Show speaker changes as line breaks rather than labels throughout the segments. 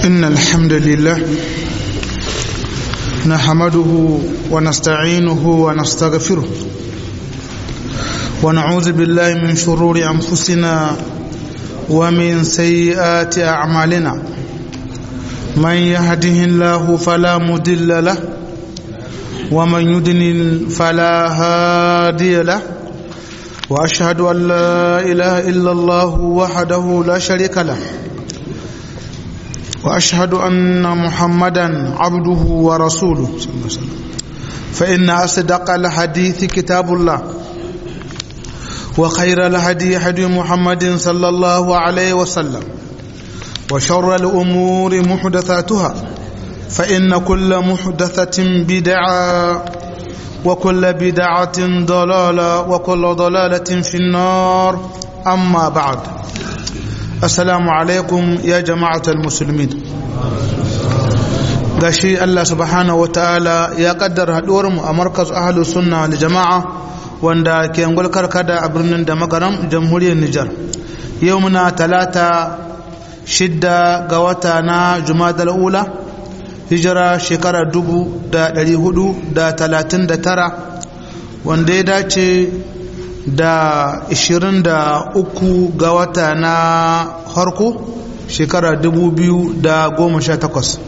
إن الحمد لله نحمده ونستعينه ونستغفره ونعوذ بالله من شرور أنفسنا ومن سيئات أعمالنا من يهده الله فلا مضل له ومن يضلل فلا هادي له واشهد ان لا اله الا الله وحده لا شريك له واشهد ان محمدا عبده ورسوله صلى الله عليه وسلم فان اصدق الحديث كتاب الله وخير الهدي هدي محمد صلى الله عليه وسلم وشر الامور محدثاتها فان كل محدثه بدعه وكل بدعة ضلالة وكل ضلالة في النار أما بعد السلام عليكم يا جماعة المسلمين gashi Allah subhanahu wataala ya kaddara haduwar mu a markaz ahlus sunna wal jamaa wanda ke angul karkada a birnin da magaram jamhuriyar Nijar yau muna talata shidda ga wata na Jumadal ula hijira shekara dubu da dari hudu da talatin da tara wanda ya dace da ishirin da uku ga wata na harko shekara dubu biyu da goma sha takwas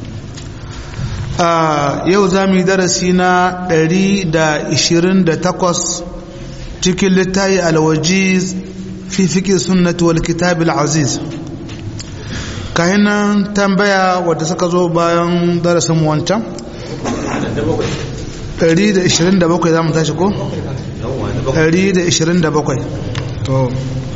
yau za mu yi darasi na dari da ishirin da takwas cikin littayi alwajiz fi fiƙi sunnatu wal kitabil aziz kahinan tambaya wadda suka zo bayan darasin wancan 127 za mu tashi ko? 127 to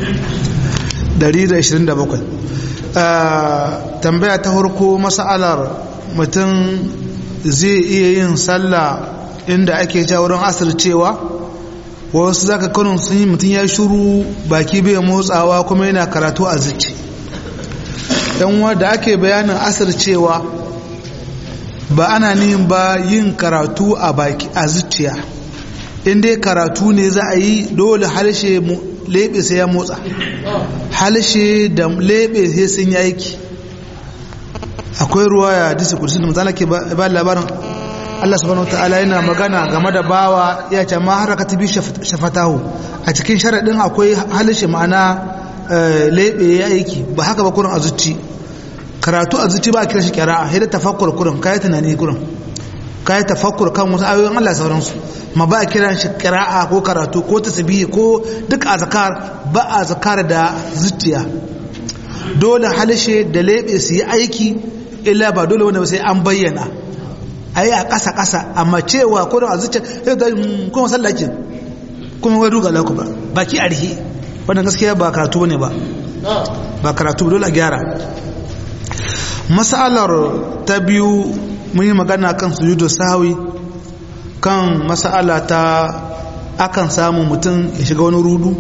127 tambaya ta harko masa'alar mutum zai iya yin sallah inda ake ja wurin asir cewa wasu zaka kanun sun yi mutum ya shuru baki bai motsawa kuma yana karatu a zuci yan da ake bayanin asir cewa ba ana nihin ba yin karatu a baki a zuciya inda karatu ne za a yi dole halshe lebe sai ya motsa halshe da lebe sai sun yi aiki akwai ruwa ya disi kudusi da mutane ke ba labarin Allah subhanahu ta'ala yana magana game da bawa ya ce ma haraka ta bi shafatahu a cikin sharaɗin akwai halshe ma'ana lebe ya aiki ba haka ba kurin a zuci karatu a zuci ba a kira shi kira'a sai da tafakkur kurin kayi tunani kurin kayi tafakkur kan wasu ayoyin Allah sauransu ma ba a kira shi kira'a ko karatu ko tasbihi ko duk azkar ba a zakar da zuciya dole halshe da lebe su yi aiki illa ba dole wanda sai an bayyana ayi a ƙasa ƙasa amma cewa kurin a zuciya sai da kuma sallakin kuma wai duga laku ba baki arhi wannan gaskiya ba karatu ne ba ba karatu dole a gyara masalar ta biyu mun yi magana kan sujudu sahawi kan masala ta akan samu mutum ya shiga wani rudu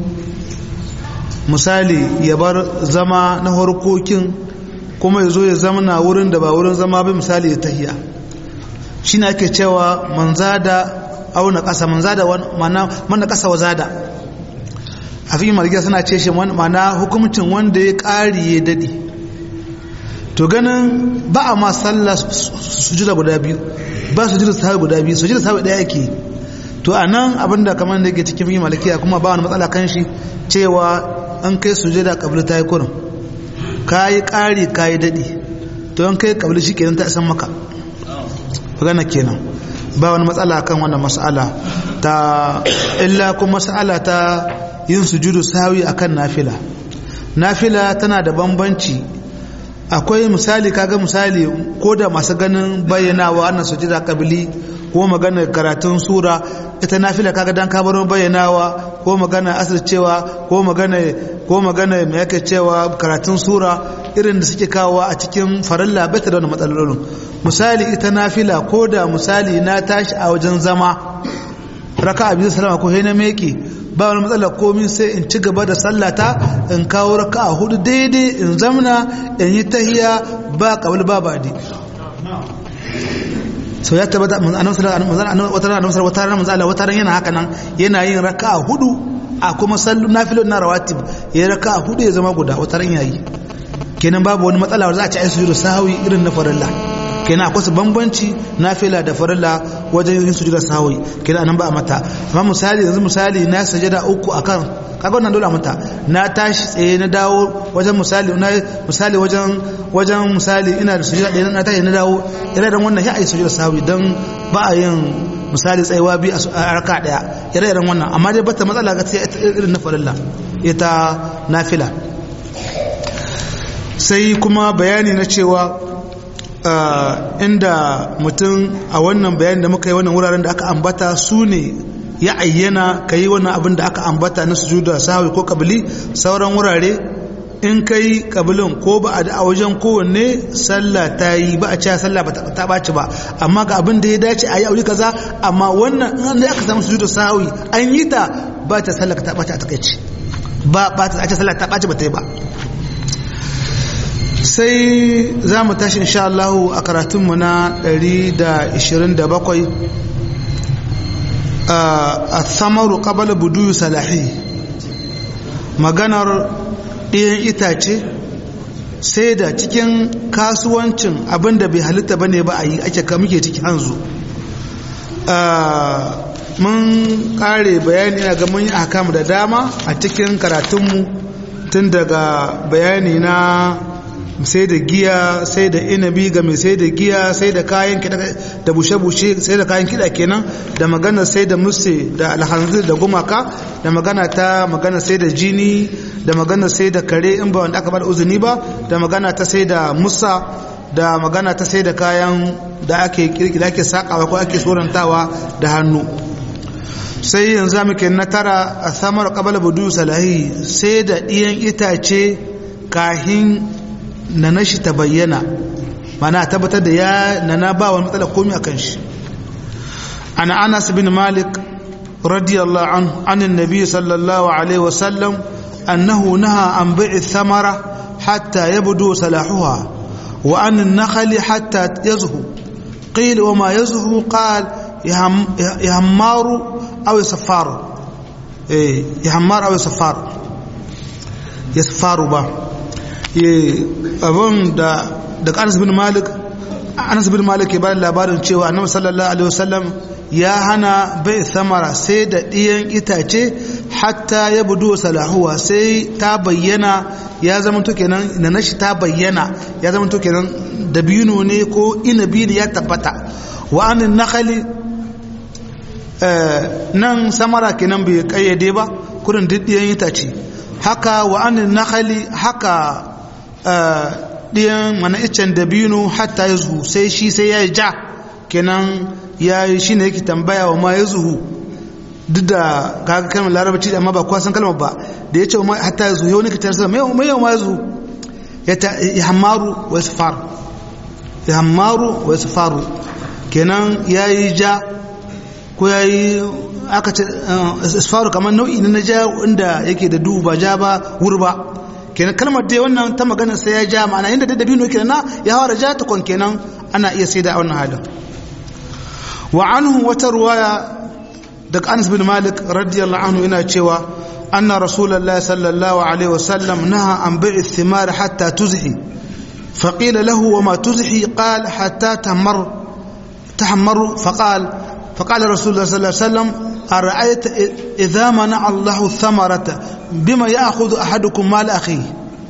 misali ya bar zama na harkokin kuma ya zo ya zama na wurin da ba wurin zama bai misali ya tahiya shi ne ake cewa manzada auna ƙasa manzada mana ƙasa wa zada a fi margiya suna ce shi mana hukumcin wanda ya ƙari ya daɗi to ganin ba a ma sallah sujuda guda biyu ba sujuda sahabi guda biyu sujuda sahabi ɗaya ake to a nan abinda kamar da ke cikin yi malakiya kuma ba wani matsala kan shi cewa an kai sujuda kabili ta yi kurin ka yi ƙari ka yi daɗi to an kai kabili shi kenan ta isan maka magana kenan ba wani matsala kan wannan mas'ala ta illa kuma mas'ala ta yin sujudu sawi akan nafila nafila tana da bambanci akwai misali kaga misali ko da masu ganin bayyanawa annan sujuda kabili ko magana karatun sura ita nafila kaga dan kabarin bayyanawa ko magana asir cewa ko magana ko magana mai yake cewa karatun sura irin da suke kawo a cikin farilla bai da wani matsalolin misali ita nafila ko da misali na tashi a wajen zama raka abin salama ko na meke ba wani matsala komi sai in ci gaba da sallata in kawo raka a hudu daidai in zamna in yi tahiya ba kabul ba badi sau ya tabbata wata rana wata rana manzala wata rana yana haka nan yana yin raka a hudu a kuma sallu nafilon na rawatib ya raka a hudu ya zama guda wata ran yayi kenan babu wani matsala za a ci ai sujudu sahwi irin na farilla kenan akwai su bambanci nafila da farilla wajen yin sujudu sahwi kenan anan ba a mata amma misali yanzu misali na sajada uku akan kaga wannan dole a mata na tashi tsaye na dawo wajen misali na misali wajen wajen misali ina da sujuda ɗaya na tashi na dawo ire da wannan ya ai sujudu sahwi dan ba a yin misali tsayuwa biyu a raka daya ire iren wannan amma dai bata matsala ga irin na farilla ita nafila sai kuma bayani na cewa inda mutum a wannan bayani da muka yi wannan wuraren da aka ambata su ne ya ayyana ka yi wannan abin da aka ambata na sujuda sahawi ko kabili sauran wurare in ka yi kabilin ko ba a wajen kowanne sallah ta yi ba a cewa sallah ta ɓaci ba amma ga abin da ya dace a yi aure kaza amma wannan in da aka samu sujuda sahawi an yi ta ba ta sallah ta ɓaci a takaici ba ba ta ce sallah ta ɓaci ba ta yi ba sai za mu tashi insha Allah a karatunmu na 127 a samaru qabala buduyu salahi maganar ɗayan itace sai da cikin kasuwancin abinda bai halitta bane ba a yi ake muke ciki hanzu mun kare bayani na ga mun yi akamu da dama a cikin karatunmu tun daga bayani na sai da giya sai da inabi ga mai sai da giya sai da kayan kiɗa da bushe-bushe sai da kayan kiɗa kenan da magana sai da musse da alhanzir da gumaka da magana ta magana sai da jini da magana sai da kare in ba wanda aka bada uzuni ba da magana ta sai da musa da magana ta sai da kayan da ake kirkira ake sakawa ko ake sorantawa da hannu sai yanzu muke na tara a samar kabala budu salahi sai da ɗiyan itace kahin na nashi ta bayyana mana tabbatar da ya nana ba wani matsala komi a kan shi ana anas bin malik radiyallahu an anin nabi sallallahu alaihi wasallam annahu naha an bai'i thamara hatta yabdu salahuha wa an an-nakhli hatta yazhu qila wa ma yazhu qal yahmaru aw yasfar eh yahmar aw yasfar yasfaru ba abin da daga anas bin malik anas bin malik ke bada labarin cewa annabi sallallahu alaihi wasallam ya hana bai samara sai da ɗiyan itace hatta ya budu salahuwa sai ta bayyana ya zama to kenan na nashi ta bayyana ya zama to kenan dabino ne ko inabi ne ya tabbata wa anin nakhali nan samara kenan bai kayyade ba kurin duk ɗiyan itace haka wa anin nakhali haka ɗiyan mana iccen dabino hatta ya zuhu sai shi sai ya yi ja kenan ya yi shi ne yake tambaya wa ma ya zuhu duk da kaga kalmar larabci amma ba kuwa san kalmar ba da ya ce wa hatta ya zuhu yau ne ka tare mai yau ma ya zuhu ya hammaru wa ya faru ya hammaru wa ya faru kenan ya yi ja ko ya yi aka ce isfaru kamar nau'i na ja inda yake da duhu ba ja ba wuri ba kenan kalmar dai wannan ta magana sai ya ja ma'ana inda da dabino kenan na ya fara ja ta kon kenan ana iya sai da a wannan halin wa anhu wata ruwaya daga Anas bin Malik radiyallahu anhu yana cewa anna rasulullahi sallallahu alaihi wasallam naha an bai'i thimar hatta tuzhi فقيل له وما تزحي قال حتى تمر تحمر فقال فقال رسول الله صلى الله عليه وسلم أرأيت إذا منع الله الثمرة بما يأخذ أحدكم مال أخيه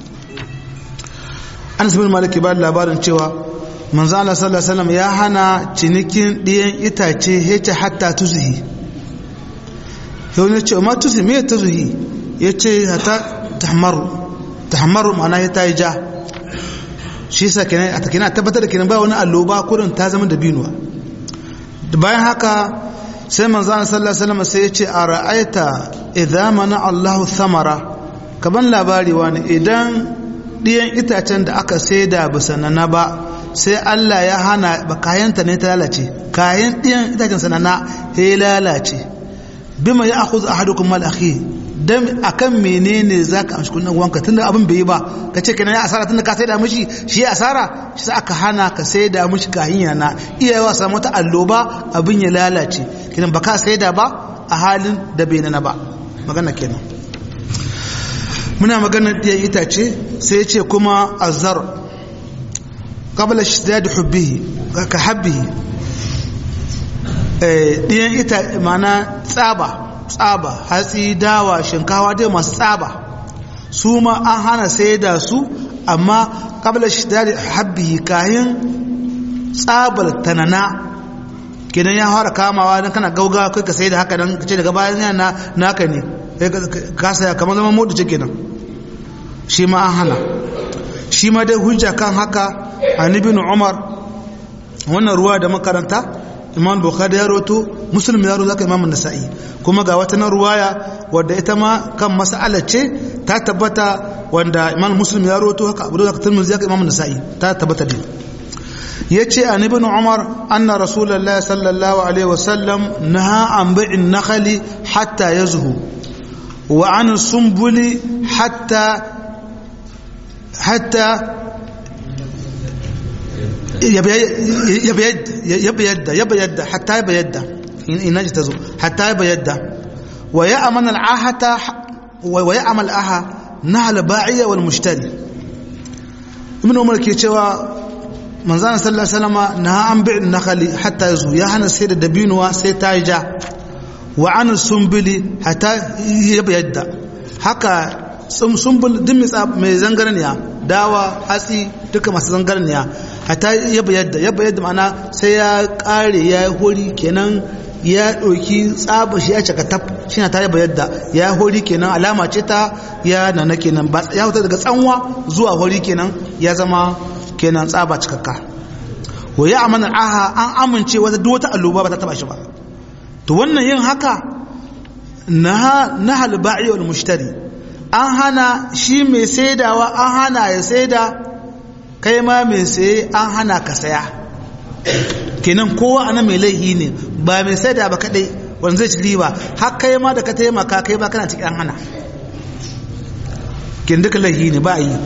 أنس بن مالك بعد labarin cewa manzo Allah sallallahu alaihi wasallam ya hana cinikin ɗiyan itace yace hatta tuzhi yau ne ce ma tuzhi me tuzhi yace hatta tahmaru tahmaru ma'ana ya tayi ja shi yasa kenan a takina tabbatar da kenan ba wani alloba kurin ta zama da binuwa bayan haka sai manzana sallallahu alaihi wasallam sai ya ce a ra'aita idza mana Allahu thamara kaban labari wani idan ɗiyan itacen da aka saida bisa na ba sai Allah ya hana ba kayanta ne ta lalace kayan ɗiyan itacen sanana ya lalace bima ya akhudhu ahadukum mal akhi dan akan menene zaka amshi kunnan wanka tunda abin bai yi ba kace kenan ya asara tunda ka saida mishi shi ya asara shi sai aka hana ka saida mishi kahin yana iyawa samu ta alloba abin ya lalace kenan baka saida ba a halin da bai nana ba magana kenan muna maganar ɗiyan itace sai ya ce kuma azar qabla ishtidad hubbihi ka habbihi ɗiyan ita mana tsaba tsaba hatsi dawa shinkawa dai masu tsaba su ma an hana sai da su amma qabla ishtidad habbihi kayan tsabar tanana kenan ya fara kamawa don kana gauga kai ka sai da haka don ce daga bayan yana naka ne ka saya kamar zama modu ce kenan shi ma an hana shi ma dai hujja kan haka an ibn umar wannan ruwa da makaranta imam bukhari ya roto muslim ya roto zaka imam nasa'i kuma ga wata na ruwaya wadda ita ma kan mas'ala ce ta tabbata wanda imam muslim ya roto haka abu da tirmidhi zaka imam nasa'i ta tabbata din yace an ibn umar anna rasulullahi sallallahu alaihi wasallam naha an bai'in nakhli hatta yazhu wa an sumbuli hatta hatta يبيد يبيد حتى يبيد إن تزو حتى يبيد ويأمن العاهة ويأمن العاهة نهل باعية والمشتري ابن عمر كي cewa manzana sallallahu alaihi wasallam na an bi nakhali hatta yazu ya hana sai da dabinuwa sai ta ja wa an sumbili hatta yabiyadda haka sumbul din mai zangarniya dawa hatsi duka masu zangarniya hata yaba yadda yaba yadda ma'ana sai ya kare ya yi hori kenan ya ɗauki tsaba shi ya caka tab shi na ta yaba yadda ya hori kenan alama ce ta ya nana kenan ba ya huta daga tsanwa zuwa hori kenan ya zama kenan tsaba cikakka wa ya amana aha an amince wata duk wata alluba ba ta taba shi ba to wannan yin haka na na halba'i wal mushtari an hana shi mai saidawa an hana ya saida kai ma mai saye an hana ka saya kenan kowa ana mai laihi ne ba mai saida ba kadai wanda zai ci riba har kai ma da ka taimaka kai ba kana cikin an hana kin duka laihi ne ba yi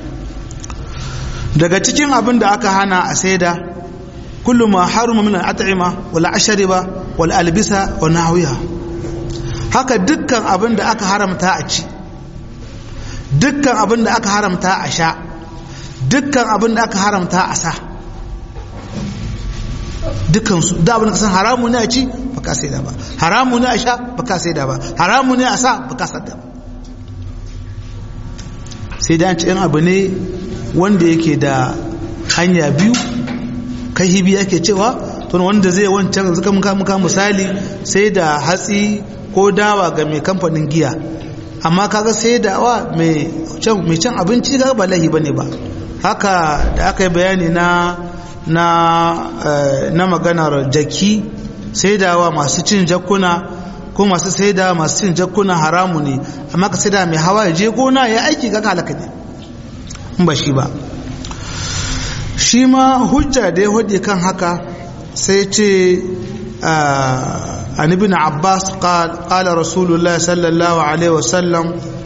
daga cikin abin da aka hana a saida kullu ma haruma min al-at'ima wal ashriba wal albisa wa nahwiha haka dukkan abin da aka haramta a ci dukkan abin da aka haramta a sha dukkan abin da aka haramta a sa dukkansu da abin da ka san haramu ne a ci ba ka sai da ba haramu ne a sha ba ka sai da ba haramu ne a sa ba ka sa da ba sai da an ci yan abu ne wanda yake da hanya biyu kai hibi ake cewa tun wanda zai wancan zuka muka muka misali sai da hatsi ko dawa ga mai kamfanin giya amma kaga sai da wa mai can abinci ga ba lahi bane ba haka da aka yi bayani na na na maganar jaki sai da wa masu cin jakuna ko masu sai da masu cin jakuna haramu ne amma ka sai da mai hawa ya je gona ya aiki ga halaka ne in ba shi ba shi ma hujja da ya hujje kan haka sai ce عن ابن عباس قال قال رسول الله صلى الله عليه وسلم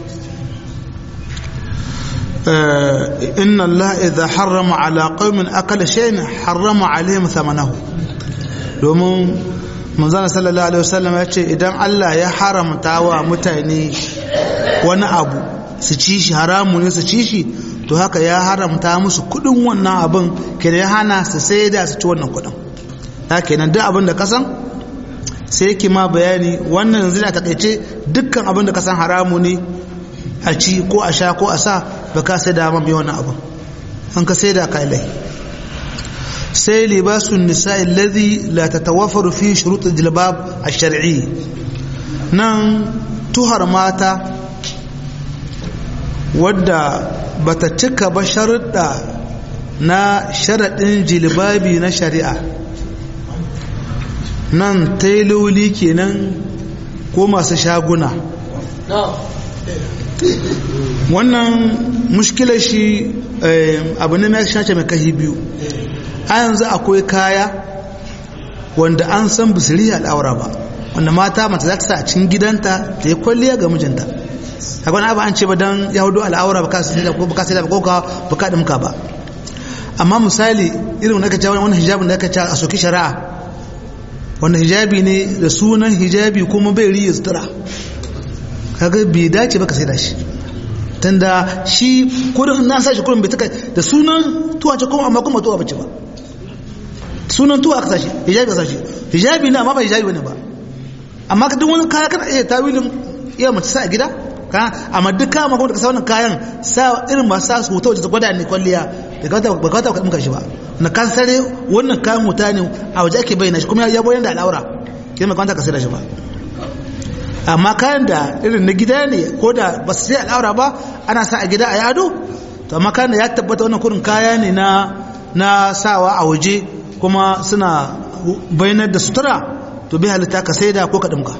إن الله إذا حرم على قوم أكل شيء حرم عليهم ثمنه domin manzana sallallahu alaihi wasallam ya ce idan Allah ya haramta wa mutane wani abu su ci shi haramu ne su ci shi to haka ya haramta musu kudin wannan abin kenan ya hana su sai da su ci wannan kudin ta kenan duk abin da kasan sai yake ma bayani wannan yanzu na takaice dukkan abin da kasan haramu ne a ci ko a sha ko a sa ba ka sai da mai wannan abin an ka sai da ka ilai sai libasun nisa alladhi la tatawaffaru fi shurut al-jilbab ash-shar'i nan tuhar mata wadda bata cika ba sharuɗa na sharaɗin jilbabi na shari'a nan tailoli kenan ko masu shaguna wannan mushkilar shi abu ne mai shace mai kashi biyu a yanzu akwai kaya wanda an san bisiri al'aura ba wanda mata mata za ta sa a cikin gidanta ta yi kwalliya ga mijinta a wani abu an ce ba don yahudu al'aura ba ka sai da ko ba ka sai da ko ka ba ka dimka ba amma misali irin wanda ka ce wani hijabin da ka ce a soki shari'a wanda hijabi ne da sunan hijabi kuma bai riya sutura kaga bai dace ba ka sai da shi tunda shi kurin na sa shi kurin bai taka da sunan tuwa ce kuma amma kuma tuwa bace ba sunan tuwa aka sashi hijabi aka sashi hijabi ne amma ba hijabi bane ba amma duk wani kaya kana iya tawilin iya mace sa a gida ka amma duk kaya ma kuma da ka sa wannan kayan sa irin masu sa su hoto wajen gwada ne kwalliya da ka ba ka ta muka shi ba na kan sare wannan kayan wuta ne a waje ake bayyana shi kuma ya bayyana da al'aura kai mai kwanta ka sai da shi ba amma kayan da irin na gida ne ko da ba su sai al'aura ba ana sa a gida a yado to amma kayan da ya tabbata wannan kurin kaya ne na na sawa a waje kuma suna bayanar da sutura to bai halitta ka sai da ko ka dimka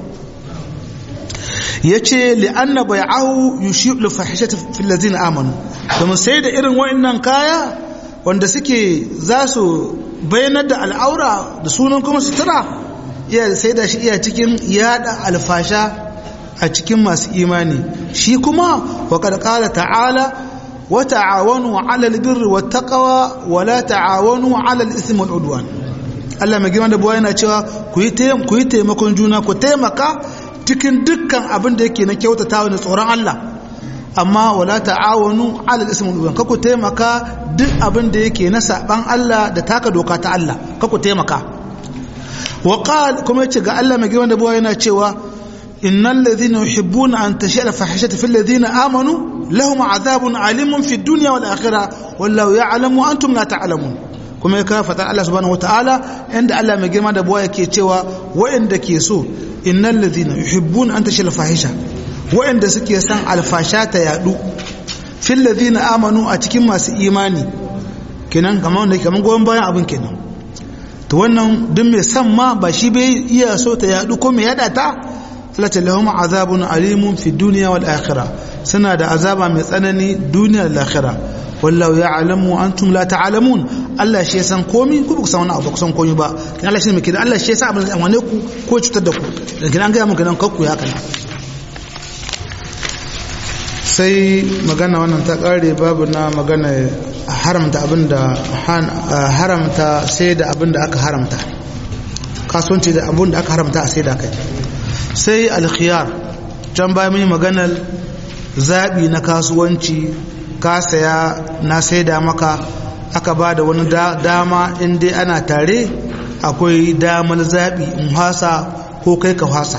yace li'anna bai'ahu yushi'u fahishata fil ladzina amanu kuma sai da irin wa'annan kaya wanda suke za su bayanar da al'aura da sunan kuma sutura iya sai da shi iya cikin yada alfasha a cikin masu imani shi kuma wa qad qala ta'ala wa ta'awanu 'ala al-birri wat taqwa wa la ta'awanu 'ala al-ithmi wal 'udwan Allah mai girma da buwa yana cewa ku yi taimakon juna ku taimaka cikin dukkan abin da yake na kyautatawa da tsoron Allah amma wala ta'awanu 'ala al-ithmi wal 'udwan ku taimaka duk abin da yake na saban Allah da taka doka ta Allah ku taimaka وقال كما يتشغى الله مجيوان دبوا هنا تشوى إن الذين يحبون أن تشيء الفاحشة في الذين آمنوا لهم عذاب عليم في الدنيا والآخرة والله يعلم وأنتم لا تعلمون kuma ya kafa ta Allah subhanahu wataala inda Allah mai girma da buwa yake cewa wa'anda ke so innal ladhina yuhibbuna an tashil fahisha wa'anda suke san alfasha ta yadu fil ladhina amanu a cikin masu imani kenan kamar wanda kamar goyon bayan abin kenan to wannan duk mai san ma ba shi bai iya so ta yadu ko mai yada ta lati lahum azabun alimun fi dunya wal akhirah suna da azaba mai tsanani duniya da akhirah wallahu ya'lamu antum la ta'lamun Allah shi ya san komai ku ba san wani abu ku san komai ba kin Allah shi ne mai Allah shi ya san abin da amane ku ko cutar da ku dan kin an ga muku nan kakku ya kana sai magana wannan ta kare babu na magana haramta abinda haramta sai da abinda aka haramta kasuwanci da abinda aka haramta a sai da kai sai alkhiyar can bayan mun maganar zaɓi na kasuwanci ka saya na sai da maka aka ba da wani dama inda ana tare akwai damar zaɓi in hasa ko kai ka hasa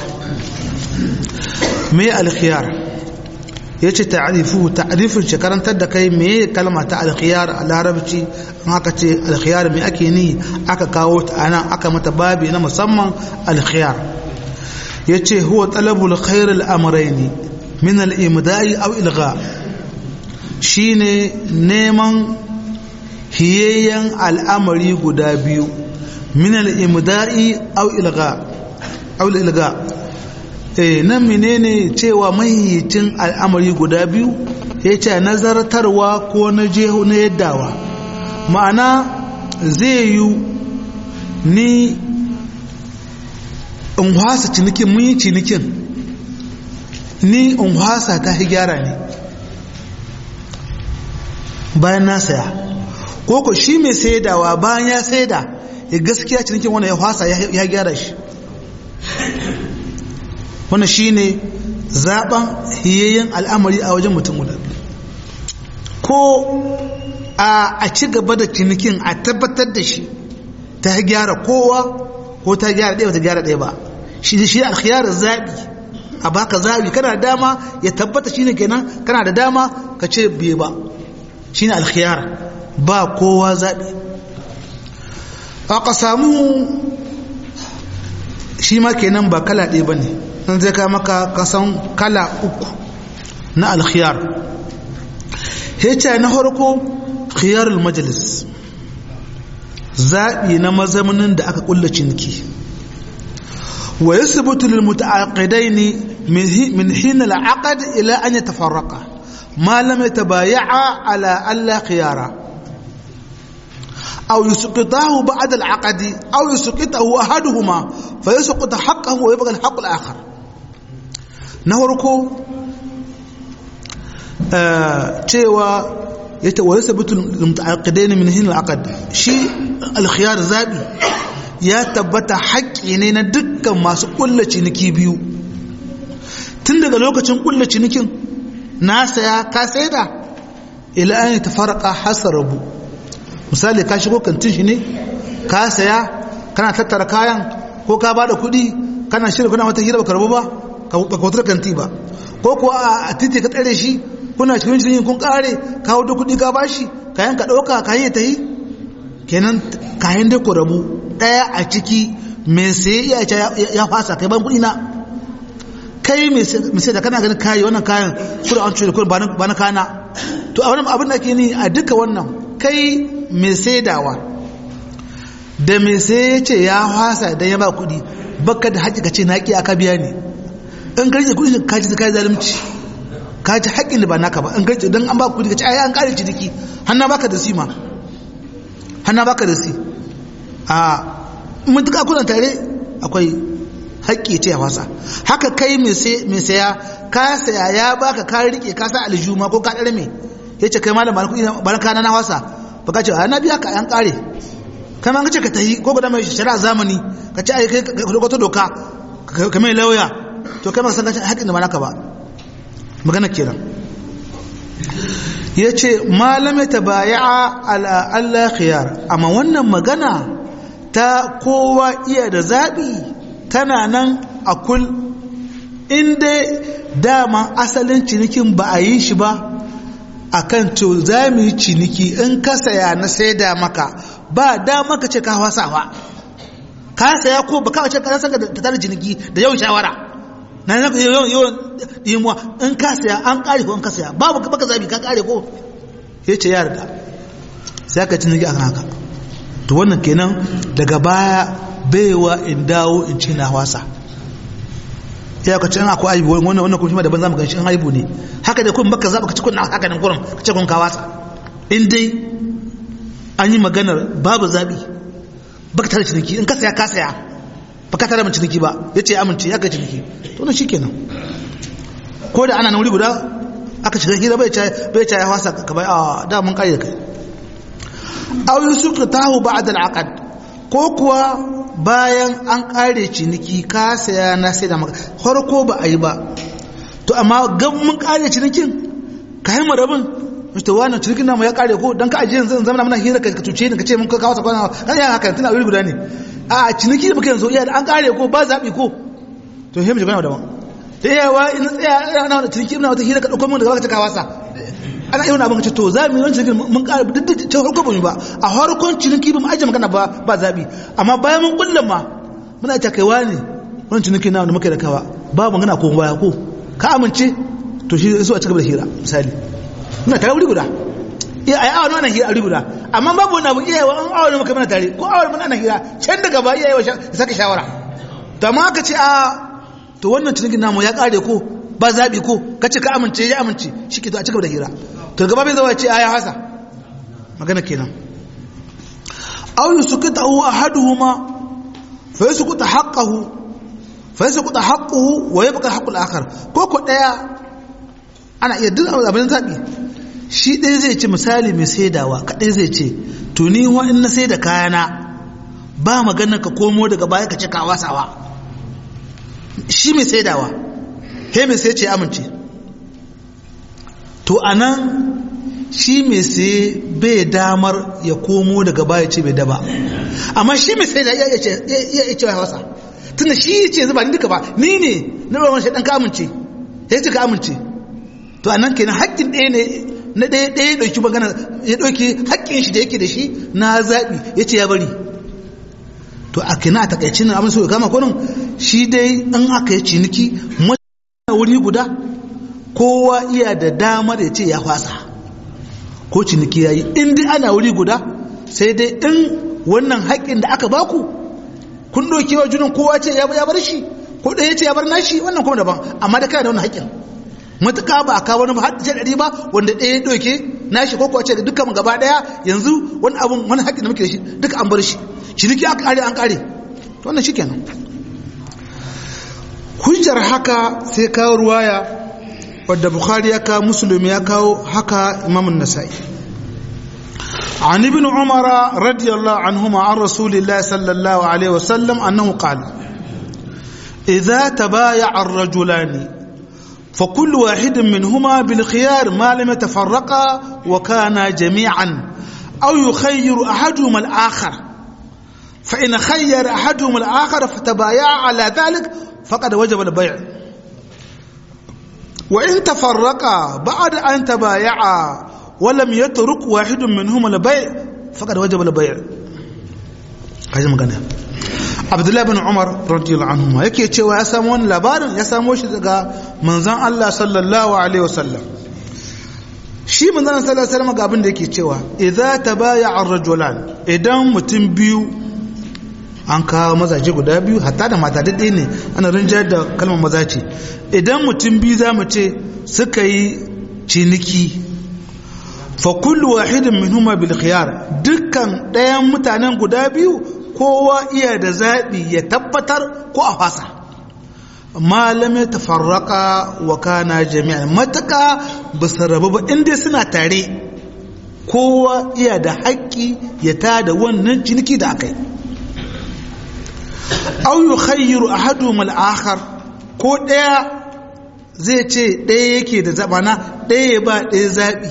mai alkhiyar ya ce ta'arifu ta'arifin shi karantar da kai me kalma ta alkhiyar a larabci an aka ce alkhiyar me ake ni aka kawo ta ana aka mata babi na musamman alkhiyar ya ce huwa talabul khair al'amuraini min al'imda'i aw ilga shine neman hiyayyen al'amari guda biyu min al'imda'i aw ilga aw ilga nan menene cewa mahiyicin al'amari guda biyu ya ce nazartarwa ko na jeho na yaddawa ma'ana zai yi ni in hwasa cinikin mun yi cinikin ni in hwasa ta gyara ne bayan na saya ko ko shi mai saidawa bayan ya saida ya gaskiya cinikin wanda ya hwasa ya gyara shi wannan shine zaben hiyayyen al'amari a wajen mutum guda ko a ci gaba da cinikin a tabbatar da shi ta gyara kowa ko ta gyara ɗaya ba ta gyara ɗaya ba shi shi alkhiyar zaɓi a baka zaɓi kana da dama ya tabbata shine kenan kana da dama ka ce biye ba shine alkhiyar ba kowa zaɓi aka samu shi ma kenan ba kala ɗaya ba ne nan zai ka maka kasan kala uku na alkhiyar hece na harko khiyarul majalis zaɓi na mazamanin da aka ƙulla ciniki wa ya sabutu lil muta'aqidaini min hina al'aqad ila an yatafarraqa ma lam yatabaya'a ala alla khiyara أو يسقطه بعد العقد أو يسقطه أحدهما فيسقط حقه ويبقى الحق الآخر نهركو cewa yace wa yasabutu mutaaqidain min hin al-aqd shi al-khiyar zabi ya tabbata haƙƙi ne na dukkan masu ƙulla ciniki biyu tun daga lokacin ƙulla cinikin na saya ka saida ila an tafarqa hasarabu misali ka shigo kantin shi ne ka saya kana tattara kayan ko ka bada kuɗi kana shirin kuna wata hira ba karbu ba ka wutar kanti ba ko kuwa a titi ka tsare shi kuna cikin shirin kun kare ka hudu kuɗi ka bashi kayan ka ɗauka kayan ta yi kenan kayan da ku rabu ɗaya a ciki mai sai iya ya fasa kai ban kuɗi na kai mai sai da kana ganin kayi wannan kayan kuɗi an cuta kuɗi ba na kana to a wannan abin da ke ni a duka wannan kai mai saidawa da mai sai ya ce ya fasa idan ya ba kuɗi baka da haƙi ka ce na ƙi aka biya ne in ka rike kuɗi ka ji ka zalunci ka ji haƙƙin da ba naka ba in ka rike don an ba kuɗi ka ce ai an ƙare ciniki hannu baka da sima hannu baka da si a mutuka kuna tare akwai haƙƙi ce ya fasa haka kai mai saya ka saya ya baka ka rike ka sa aljuma ko ka ɗare me ya ce kai malam bana kana na wasa ba ka ce a na biya ka an ƙare kai ma ka ce ka tahi ko guda mai shari'a zamani ka ce ai kai ka wata doka ka mai lauya to kai ma san haƙƙin da ba naka ba magana kenan ya ce malame ta baya ala Allah khiyar amma wannan magana ta kowa iya da zaɓi tana nan a kul inda dama asalin cinikin ba a yi shi ba a kan to za mu yi ciniki in ka saya na saida maka ba dama ka ce ka wasawa ka saya ko ba ka ce ka san ka ta tare ciniki da yawan shawara na nan yawan yawan dimuwa in ka saya an kare ko in ka saya babu baka zabi ka kare ko ya ce ya yarda sai ka ciniki akan haka to wannan kenan daga baya baiwa in dawo in ci na wasa ya ka ce an akwai aibu wannan wannan kuma daban zamu ganshi an aibu ne haka da kun baka zaba ka ci kun haka nan kurum ka ce kun ka wasa in dai an yi maganar babu zabi baka tare ciniki in ka saya ka saya baka tare mun ciniki ba yace amince ya ka ciniki to nan shikenan ko da ana nan wuri guda aka shiga hira bai ce bai ce ya wasa ka bai a da mun kai da kai aw yusuka tahu ba'da al-aqd ko kuwa bayan an kare ciniki ka saya na sai da maka farko ba a yi ba to amma gan mun kare cinikin ka yi marabin mista wannan cinikin namu ya kare ko don ka ajiye yanzu zama muna hira ka cuce ni ka ce mun ka kawo sakwana kan yana haka tana wuri guda ne a ciniki da muke yanzu iya an kare ko ba zaɓi ko to he mu ji daban da yawa in tsaya ana wani ciniki ina wata hira ka ɗauko mun daga baka ta kawasa ana irin abin ka ce to za mu yi wani cinikin mun kare duk da ta farko ba mu ba a farkon ciniki ba mu ajiye magana ba ba zaɓi amma bayan mun kullum ma muna ta kaiwa ne wani ciniki na wanda muka da kawa ba magana ko baya ko ka amince to shi so a cigaba da hira misali muna tare wuri guda iya ai awon wannan hira a wuri guda amma babu wani abu iya wa an awon muka mana tare ko awon muna hira can daga ba iya ya saka shawara to amma aka ce a to wannan cinikin namu ya kare ko ba zaɓi ko ka ce ka amince ya amince shi ke to a cigaba da hira to gaba bai zama ce a ya hasa magana kenan aw yusqitahu ahaduhuma fa yusqita haqqahu fa yasqutu haqquhu wa yabqa haqqul akhar ko ko daya ana iya duk abin zabi shi ɗaya zai ce misali mai saidawa kaɗai zai ce to ni wa in na saida kayana ba magana ka komo daga baya ka ce ka wasawa shi mai saidawa he mai sai ce amince to anan shi mai sai bai damar ya komo daga baya ce bai daba amma shi mai saida ya iya ce wasa tunda shi ce zuba ni duka ba ni ne na ruwan shi dan ka amince ya ce ka amince to anan kenan haƙƙin ɗaya ne na ɗaya ɗaya ya ɗauki magana ya ɗauki haƙƙin shi da yake da shi na zaɓi ya ce ya bari to a kina a takaici na abin so ya kama kurin shi dai in aka yi ciniki mutane wuri guda kowa iya da damar ya ce ya fasa ko ciniki ya yi in dai ana wuri guda sai dai in wannan haƙƙin da aka baku kun ɗauki wa junan kowa ce ya bar shi ko ɗaya ce ya bar nashi wannan kuma daban amma da kana da wannan haƙƙin matuƙa ba a kawo wani har ce ɗari ba wanda ɗaya ya ɗauke nashi ko kuwa ce dukkan gaba ɗaya yanzu wani abun wani haƙƙin da muke da shi duka an bar shi ciniki aka ƙare an ƙare to wannan shikenan hujjar haka sai kawo ruwaya wadda bukhari ya kawo musulmi ya kawo haka imamun nasa'i عن ابن عمر رضي الله عنهما عن رسول الله صلى الله عليه وسلم أنه قال إذا تبايع الرجلان fa kullu wahidin minhuma bil khiyar ma lam yatafarraqa wa kana jami'an aw yukhayyiru ahaduhuma al akhar fa in khayyara ahaduhuma al akhar fatabaya'a ala dhalik faqad wajaba al bay' wa in tafarraqa ba'da an tabaya'a wa lam yatruk wahidun minhuma al bay' faqad wajaba al bay' kaji magana abdullahi bin umar radiyallahu anhu yake cewa ya samu wani labarin ya samo shi daga manzon Allah sallallahu alaihi wasallam shi manzon sallallahu alaihi wasallam ga abin da yake cewa idza tabaya ar-rajulan idan mutum biyu an kawo mazaje guda biyu hatta da mata daidai ne ana rinjar da kalmar maza ce idan mutum biyu za mu ce suka yi ciniki fa kullu wahidin minhuma bil khiyar dukkan ɗayan mutanen guda biyu kowa iya da zaɓi ya tabbatar ko a fasa malam ya tafarraka wa kana jami'an mataka ba su rabu ba inda suna tare kowa iya da haƙƙi ya tada wannan ciniki da aka yi au yi khayyiru a hadu mal'akar ko ɗaya zai ce ɗaya yake da zaɓana ɗaya ba ɗaya zaɓi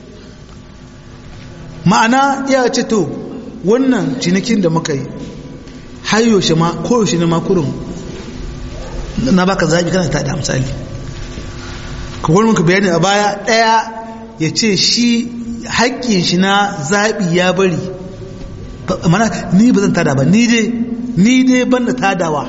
ma'ana iya ce to wannan cinikin da muka yi har yaushe ma koyaushe ne makurin na baka zaɓi kana ta da misali ka wani muka bayani a baya ɗaya ya ce shi haƙƙin shi na zaɓi ya bari mana ni ba zan tada ba ni dai ni dai ban da tadawa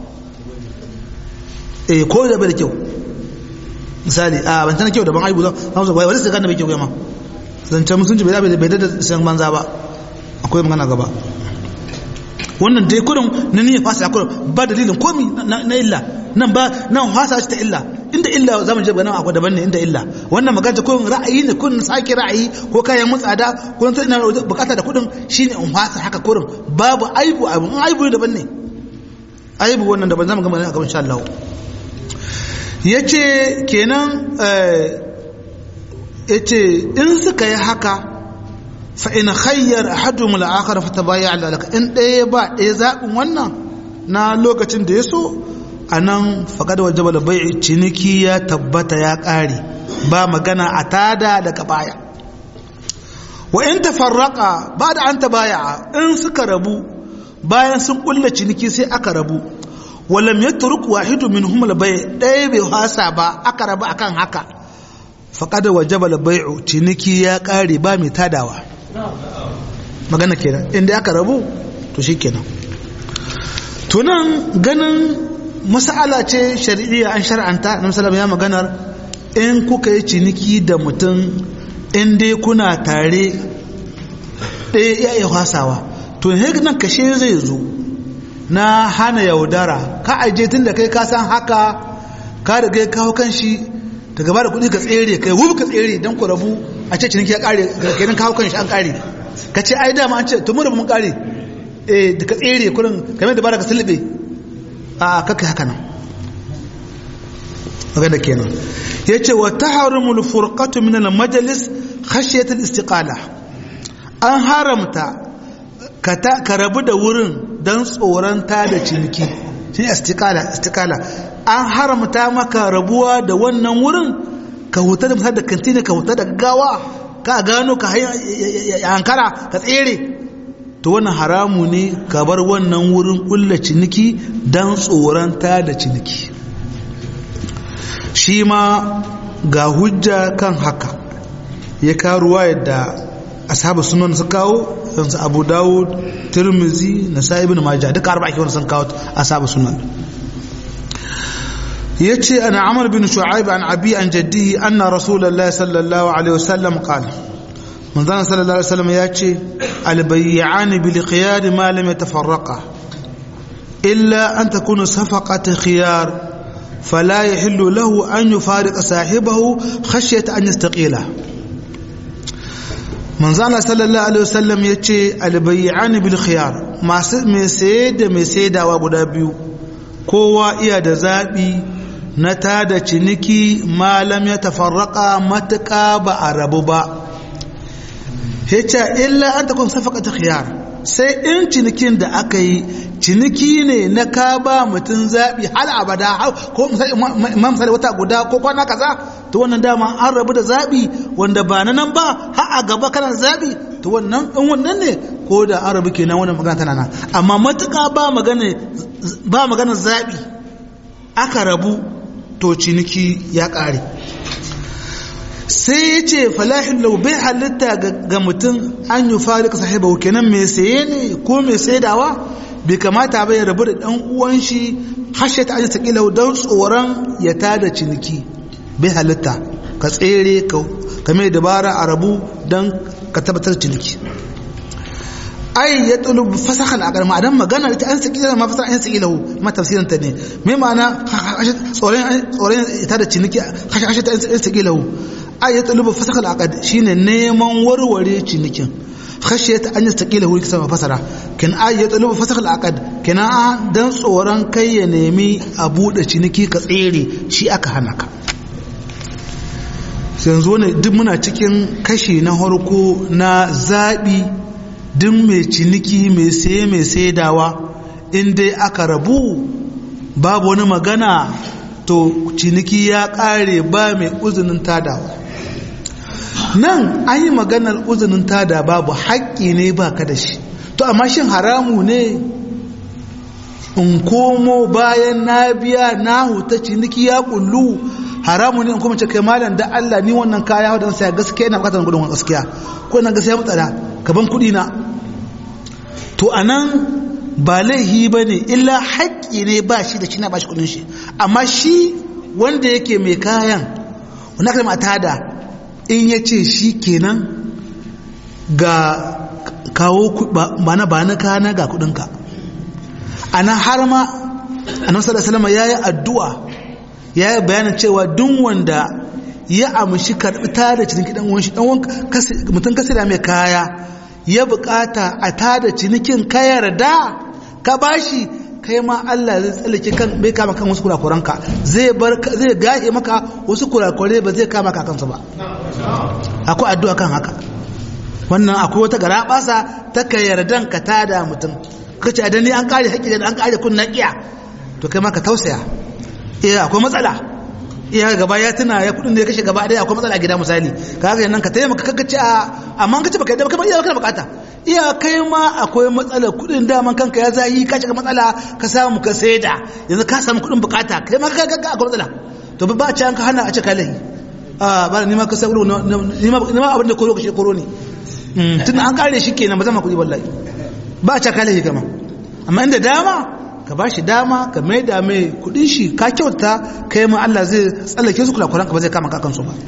eh ko da bai da kyau misali a ban tana kyau da ban aibu zan zan bai wani sai kan da bai kyau ma zancen musulunci bai da bai da san banza ba akwai magana gaba wannan dai kudin na niyyar fasa kudin ba dalilin komi na illa nan ba nan fasa shi ta illa inda illa za mu je nan akwai daban ne inda illa wannan magana kudin ra'ayi ne kudin sake ra'ayi ko kayan mutsada ko sai ina bukata da kudin shine in fasa haka kudin babu aibu aibu in aibu daban ne aibu wannan daban zamu gama ne a gaban insha Allah yace kenan yace in suka yi haka fa'in hayyar hadu mula'akar fata baya alalaka in ɗaya ba ɗaya zaɓin wannan na lokacin da ya so a nan faƙad wa jabal bai ciniki ya tabbata ya ƙare ba magana a tada daga baya wa in tafarraka ba da an baya in suka rabu bayan sun ƙulla ciniki sai aka rabu walam ya turuk wahidu min humul bai ɗaya bai hasa ba aka rabu akan haka faƙad wa jabal bai'u ciniki ya ƙare ba mai tadawa magana kenan inda aka rabu to shi kenan tunan ganin masala ce shari'iyya an shar'anta na musallam ya maganar in kuka yi ciniki da mutum in dai kuna tare ɗaya ya iya hasawa to nan kashe zai zo na hana yaudara ka aje tun da kai ka san haka ka da kai kawo kan shi daga ba da kuɗi ka tsere kai wubu ka tsere don ku rabu a ce ciniki ya kare kenan kawo kan shi an kare ka ce ai dama an ce to mu da mun kare eh da ka tsere kurin kamar da baraka sulbe a kaka haka nan magana kenan yace wa tahrimu al-furqatu min al-majlis khashyat al-istiqala an haramta ka rabu da wurin dan tsoron ta da ciniki shi istiqala istiqala an haramta maka rabuwa da wannan wurin ka huta da misali da kantina ka huta da gawa ka gano ka hankara ka tsere to wannan haramu ne ka bar wannan wurin kulla ciniki don tsoranta da ciniki shi ma ga hujja kan haka ya karuwa yadda ashabu sunan su kawo yansu abu dawud tirmizi na sa'ibin majah duka arba'a kiwon sun kawo ashabu sunan yace ana amr bin shu'aib an abi an jaddihi anna rasulullahi sallallahu alaihi wasallam qala manzon sallallahu alaihi wasallam yace albay'an bil khiyar ma lam yatafarraqa illa an takuna safaqat khiyar فلا يحل له أن يفارق صاحبه خشية أن يستقيله من زال صلى الله عليه وسلم يتشي البيعان بالخيار ما سيد ما سيد وابو biyu kowa iya da zaɓi na tada ciniki malam ya tafarraka matuƙa ba a rabu ba hita illa an takun safaka ta khiyar sai in cinikin da aka yi ciniki ne na ka ba mutum zaɓi hal abada ko misali wata guda ko kwana kaza to wannan dama an rabu da zaɓi wanda ba na nan ba har a gaba kana zaɓi to wannan in wannan ne ko da an rabu kenan wannan magana tana nan amma matuƙa ba magana ba magana zaɓi aka rabu to ciniki ya ƙare sai ya ce falahin lau bai halitta ga mutum an yi fari ka sahiba kenan mai saye ne ko mai saidawa bai kamata bai rabu da ɗan uwan shi hashe ta aji sakila don tsoron ya tada ciniki bai halitta ka tsere ka mai dabara a rabu don ka tabbatar ciniki ai ya tsulu fasahal a karma dan magana ita an saki ma fasahal an saki lahu ma tafsirin ta ne me ma'ana tsoron tsoron ita da ciniki hashe ta an saki lahu ai ya tsulu fasahal aqad shine neman warware cinikin khashiyat an yastaqila hu kisa fasara kin ay ya tsulu fasahal aqad kina dan tsoron kai ya nemi a bude ciniki ka tsere shi aka hana ka yanzu ne duk muna cikin kashi na harko na zabi duk mai ciniki mai saye mai saidawa in dai aka rabu babu wani magana to ciniki ya kare ba mai uzunin tadawa nan an yi maganar uzunin tada babu haƙƙi ne ba ka da shi to amma shin haramu ne in komo bayan na biya na huta ciniki ya kullu haramu ne in kuma ce kai malam da Allah ni wannan kaya wadda sai gaskiya ina bukatar gudun gaskiya ko ina gaskiya mutsara kaban kuɗi na to anan ba laihi ba ne illa haƙƙi ne ba shi da shi na ba shi kuɗin shi amma shi wanda yake mai kayan wani kalma tada in ya ce shi kenan ga kawo ba na ba na kana ga kudinka a nan har ma a nan salama ya yi addu'a ya yi bayanin cewa duk wanda ya amshi karɓi tada ciniki ɗan wani mutum kasira mai kaya ya bukata a tada cinikin ka yarda ka bashi kai ma Allah zai tsallake kan bai kama kan wasu kurakuranka zai bar zai gahe maka wasu kurakure ba zai kama kakansa ba akwai addu'a kan haka wannan akwai wata gara basa ta ka yardan ka tada mutum kace a dani an kare haƙƙi da an kare kun naqiya to kai ma ka tausaya eh akwai matsala iya gaba ya tuna ya kudin da ya kashe gaba daya akwai matsala gida misali ka haka nan ka taimaka kaga ce a amma kace baka yadda baka iya baka bukata iya kai ma akwai matsalar kudin daman kanka ya zahi ka shiga matsala ka samu ka saida yanzu ka samu kudin bukata kai ma ka ga akwai matsala to ba ci an ka hana a ce kai a ba ni ma ka sai ni ma abin da koro ka shi koro ne tun an kare shi kenan ba zama kudi wallahi ba a ci kai kama amma inda dama ka ba shi dama ka mai da mai kudin shi ka kyauta kai ma Allah zai tsallake su kula kuranka ba zai kama kakansu ba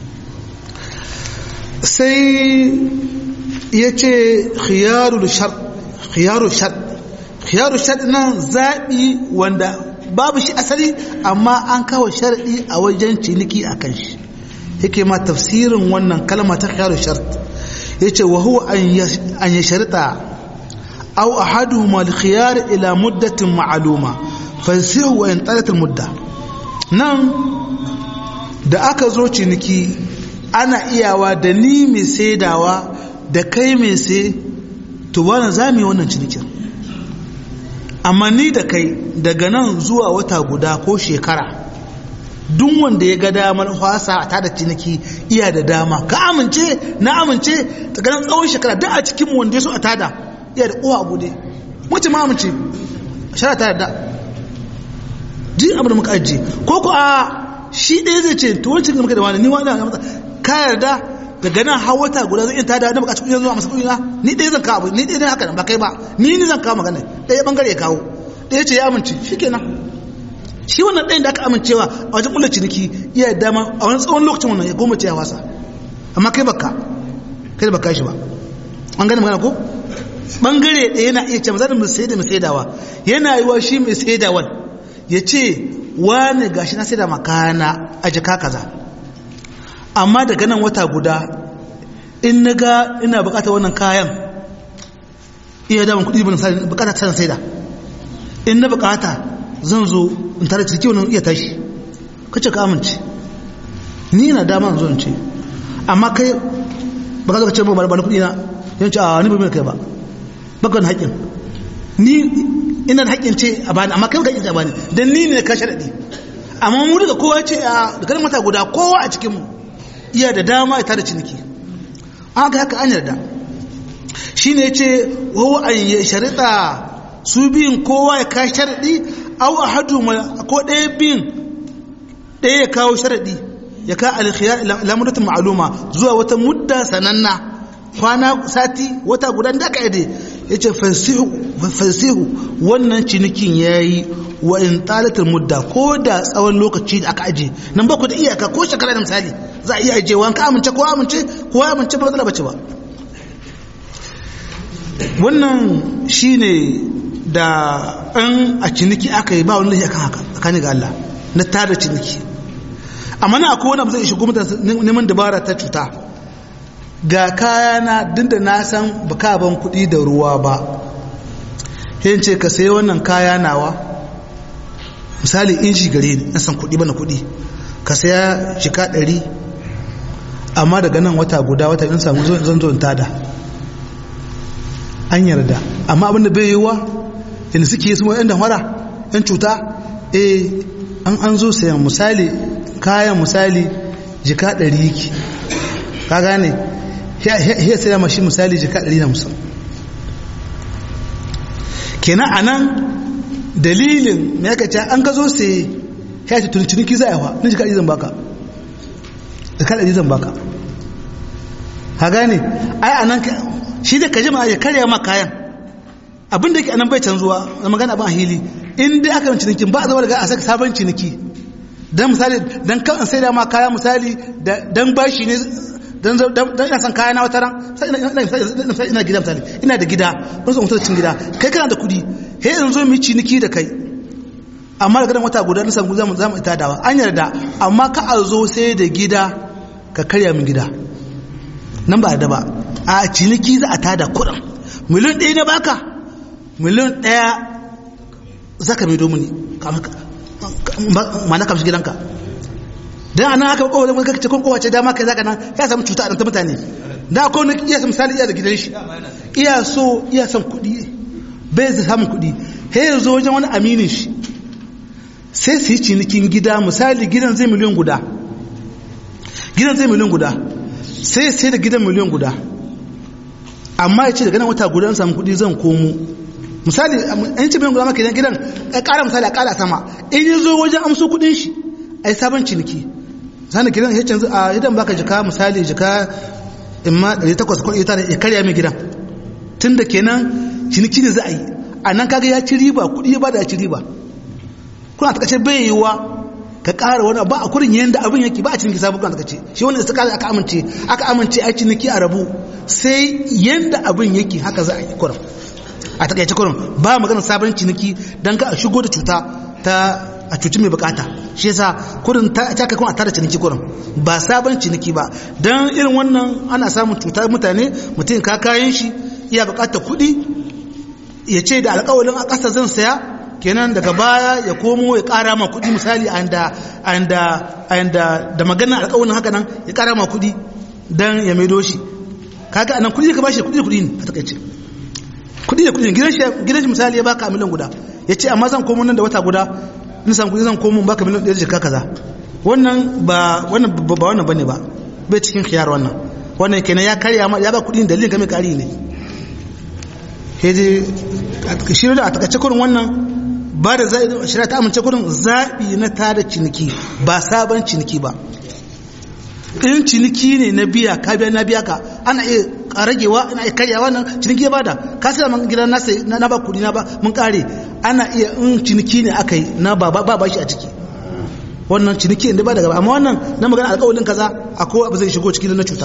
sai ya ce khiyarul shart khiyarul shart khiyarul shart nan zaɓi wanda babu shi asali amma an kawo sharɗi a wajen ciniki a kan shi yake ma tafsirin wannan kalma ta khiyarul shart ya ce wa huwa an ya sharita أو أحدهما الخيار إلى مدة معلومة فيصيح وإن طالت المدة نعم da aka zo ciniki ana iyawa da ni mai saidawa da kai mai sai to wani za mu yi wannan cinikin amma ni da kai daga nan zuwa wata guda ko shekara duk wanda ya ga damar fasa a tada ciniki iya da dama ka amince na amince ta ganin tsawon shekara duk a cikin wanda ya so a tada iya da kowa abu ne wace ma amince shara ta yarda jin abu da muka ajiye ko ko a shi ɗaya zai ce to wancan da muka da wani ni wani na ka yarda daga nan har wata guda zai tada na bukaci kuɗi zuwa masu kuɗi na ni ɗaya zan kawo ni ɗaya haka nan ba kai ba ni ni zan kawo magana ɗaya bangare ya kawo ɗaya ce ya amince shi kenan shi wannan ɗayan da aka amincewa a wajen ƙulla ciniki iya dama a wani tsawon lokacin wannan ya goma ce ya wasa amma kai baka kai da baka shi ba an gane magana ko bangare ɗaya yana iya ce mazanin mai sai da mai saidawa yana yi wa shi mai saidawan ya ce wani gashi na saida makana a jika kaza amma daga nan wata guda in na ga ina bukata wannan kayan iya damar kudi bin bukata ta saida in na bukata zan zo in tare cirki wani iya tashi kace ka amince ni na dama zo in ce amma kai baka zo ka ce ba ba kudi na yanci a ni ba mai kai ba bakon haƙƙin ni ina da haƙƙin ce a bani amma kai ka haƙƙin ce a bani dan ni ne ka sharaɗi amma mu daga kowa ce a da kan mata guda kowa a cikin mu iya da dama ya tada ciniki an ga haka an yarda shine yace wa an ya sharita su biyun kowa ya ka sharaɗi aw ahadu ko ɗaya biyun ɗaya ya kawo sharaɗi ya ka alkhiyar lamuratin ma'aluma zuwa wata mudda sananna kwana sati wata guda da aka yade ya ce fasihu wannan cinikin ya yi wa in talatar mudda ko da tsawon lokaci da aka aje nan ba ku da iyaka ko shekara da misali za a iya ajewa ka amince ko amince ko amince ba matsala bace ba wannan shine da an a ciniki aka yi ba wani lahi akan haka tsakani ga Allah na tada ciniki amma na akwai wani abu zai shigo mutane neman dabara ta cuta ga kayana duk da na san baka ban kuɗi da ruwa ba yin ce ka sayi wannan kaya nawa misali inji gare ni na san kuɗi bana kuɗi ka saya shika ɗari amma daga nan wata guda wata in samu zan zo in tada an yarda amma abin da bai yi wa yadda suke su yan damara yan cuta eh an an zo sayan misali kayan misali jika ɗari yake ka gane ya saya mashi misali jika ɗari na musamman kenan a nan dalilin mai aka ce an ka zo sai ya ce tuni ciniki za a yawa na jika ɗari zan baka jika ɗari zan baka ka gane ai a nan shi da ka jima ya karya ma kayan abin da ke anan bai canzuwa na magana abin a hili in dai aka yi cinikin ba a zama daga a saka sabon ciniki don misali don kan sai da ma kaya misali don bashi ne don ina son kaya na wata ran ina gida misali ina da gida don su mutu cin gida kai kana da kudi he in zo mu ciniki da kai amma daga nan wata guda nisan guda za mu ita dawa an yarda amma ka a zo sai da gida ka karya min gida nan ba da ba a ciniki za a tada kuɗin miliyan ɗaya na baka miliyan ɗaya za ka mai domini ma na kamshi gidanka don ana haka kowa zama kakace kun kowace dama kai zaka nan ya samu cuta a ta mutane da akwai wani iya misali iya da gidan shi iya so iya son kuɗi bai zai samun kuɗi he ya zo wajen wani aminin shi sai su yi cinikin gida misali gidan zai miliyan guda gidan zai miliyan guda sai sai da gidan miliyan guda amma ya ce daga nan wata guda an samu kuɗi zan komo misali an ce miliyan guda maka idan gidan ya ƙara misali a ƙara sama in ya zo wajen amso kuɗin shi a yi sabon ciniki zana gidan ya canzu a idan baka jika misali jika in ma 800 ko ita ya karya mai gidan tun da kenan ciniki ne za a yi a nan kaga ya ci riba kuɗi ya bada ya ci riba kuna ta kace bai yiwa ka ƙara wani ba a kurin yadda abin yake ba a ciniki sabu kuna ta kace shi wani da aka amince aka amince a ciniki a rabu sai yadda abin yake haka za a yi kurin a takaice kurin ba maganar sabon ciniki don ka a shigo da cuta ta a cuci mai bukata shi yasa kurin ta kai kuma a tara ciniki kurin ba sabon ciniki ba don irin wannan ana samun cutar mutane mutum ka kayan shi iya bukatar kuɗi ya ce da alƙawalin a ƙasa zan saya kenan daga baya ya komo ya ƙara ma kuɗi misali a da magana alƙawalin haka nan ya ƙara ma kuɗi don ya maido shi kaga anan kuɗi ka bashi kuɗi da kuɗi ne a takaice kuɗi da kuɗi gidan shi misali ya baka miliyan guda ya ce amma zan komo nan da wata guda in san kuɗi zan komo baka miliyan ɗaya jika kaza wannan ba wannan ba wannan bane ba bai cikin khiyar wannan wannan kenan ya karya ma ya ba kuɗin dalilin game kari ne heje shi da a takaice kurin wannan ba da zaɓi shirya ta amince kurin zaɓi na tada ciniki ba sabon ciniki ba in ciniki ne na biya ka biya na biya ka ana iya ragewa ana iya karyawa nan ciniki ya bada ka sai man gidan nasa na ba kudi na ba mun kare ana iya in ciniki ne aka yi na ba ba ba shi a ciki wannan ciniki inda ba daga amma wannan na magana alƙawalin kaza akwai abu zai shigo ciki na cuta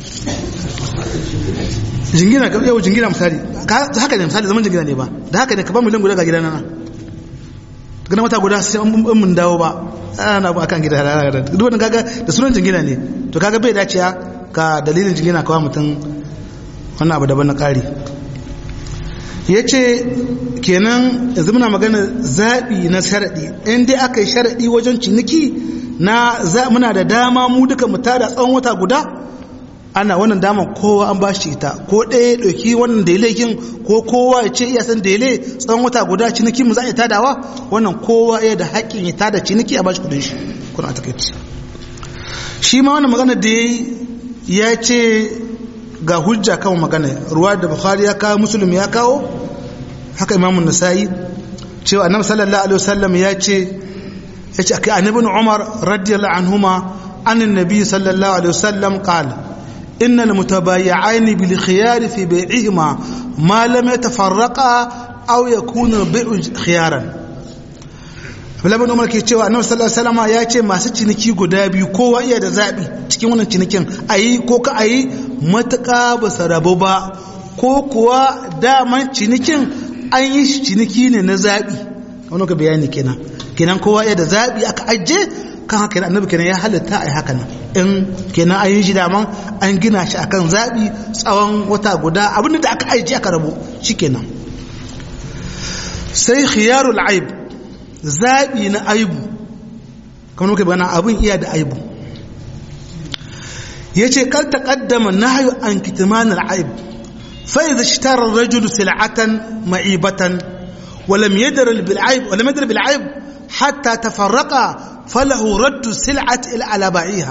jingina ka yau jingina misali haka ne misali zaman jingina ne ba da haka ne ka ba miliyan guda ga gidan nan gana wata guda sai an mun dawo ba ana ba akan gida duk wannan kaga da sunan jingina ne to kaga bai dace ka dalilin jingina kawai mutum wannan abu daban na kari yace kenan yanzu muna magana zabi na sharadi in dai aka yi sharadi wajen ciniki na muna da dama mu duka mu tada tsawon wata guda ana wannan dama kowa an ba shi ita ko ɗaya ɗauki wannan da kin ko kowa ya ce iya san da tsawon wata guda ciniki mu za a tadawa wannan kowa ya da haƙƙin ya tada ciniki a bashi kudin shi kuna a takaici shi ma wannan magana da ya ce ga hujja kan magana ruwa da bukhari ya kawo musulmi ya kawo haka imamun nasa'i cewa annabi sallallahu alaihi wasallam ya ce ya ce akai annabi umar radiyallahu anhuma an annabi sallallahu alaihi wasallam qala inna almutabayyi'ain bil khiyar fi bai'ihima ma lam yatafarraqa aw yakuna bai'u khiyaran Abdullahi Umar ke cewa Annabi sallallahu alaihi wasallam ya ce masu ciniki guda biyu kowa iya da zabi cikin wannan cinikin ayi ko ka ayi matuƙa ba su rabu ba ko kuwa daman cinikin an yi ciniki ne na zabi wani ka bayani kenan kenan kowa iya da zabi aka ajiye kan haka annabi kenan ya halitta ai haka nan in kenan an yi shi daman an gina shi akan zabi tsawon wata guda abin da aka ajiye aka rabu shikenan sai khiyarul aib zaɓi na aibu kamar muka bana abin iya da aibu ya ce kar ta ƙaddama na hayo an kitimanar aib fai da shi tarar rajulu sil'atan ma'ibatan walam yadar bil'aib hatta ta farraka falahu raddu sil'at il alaba'iha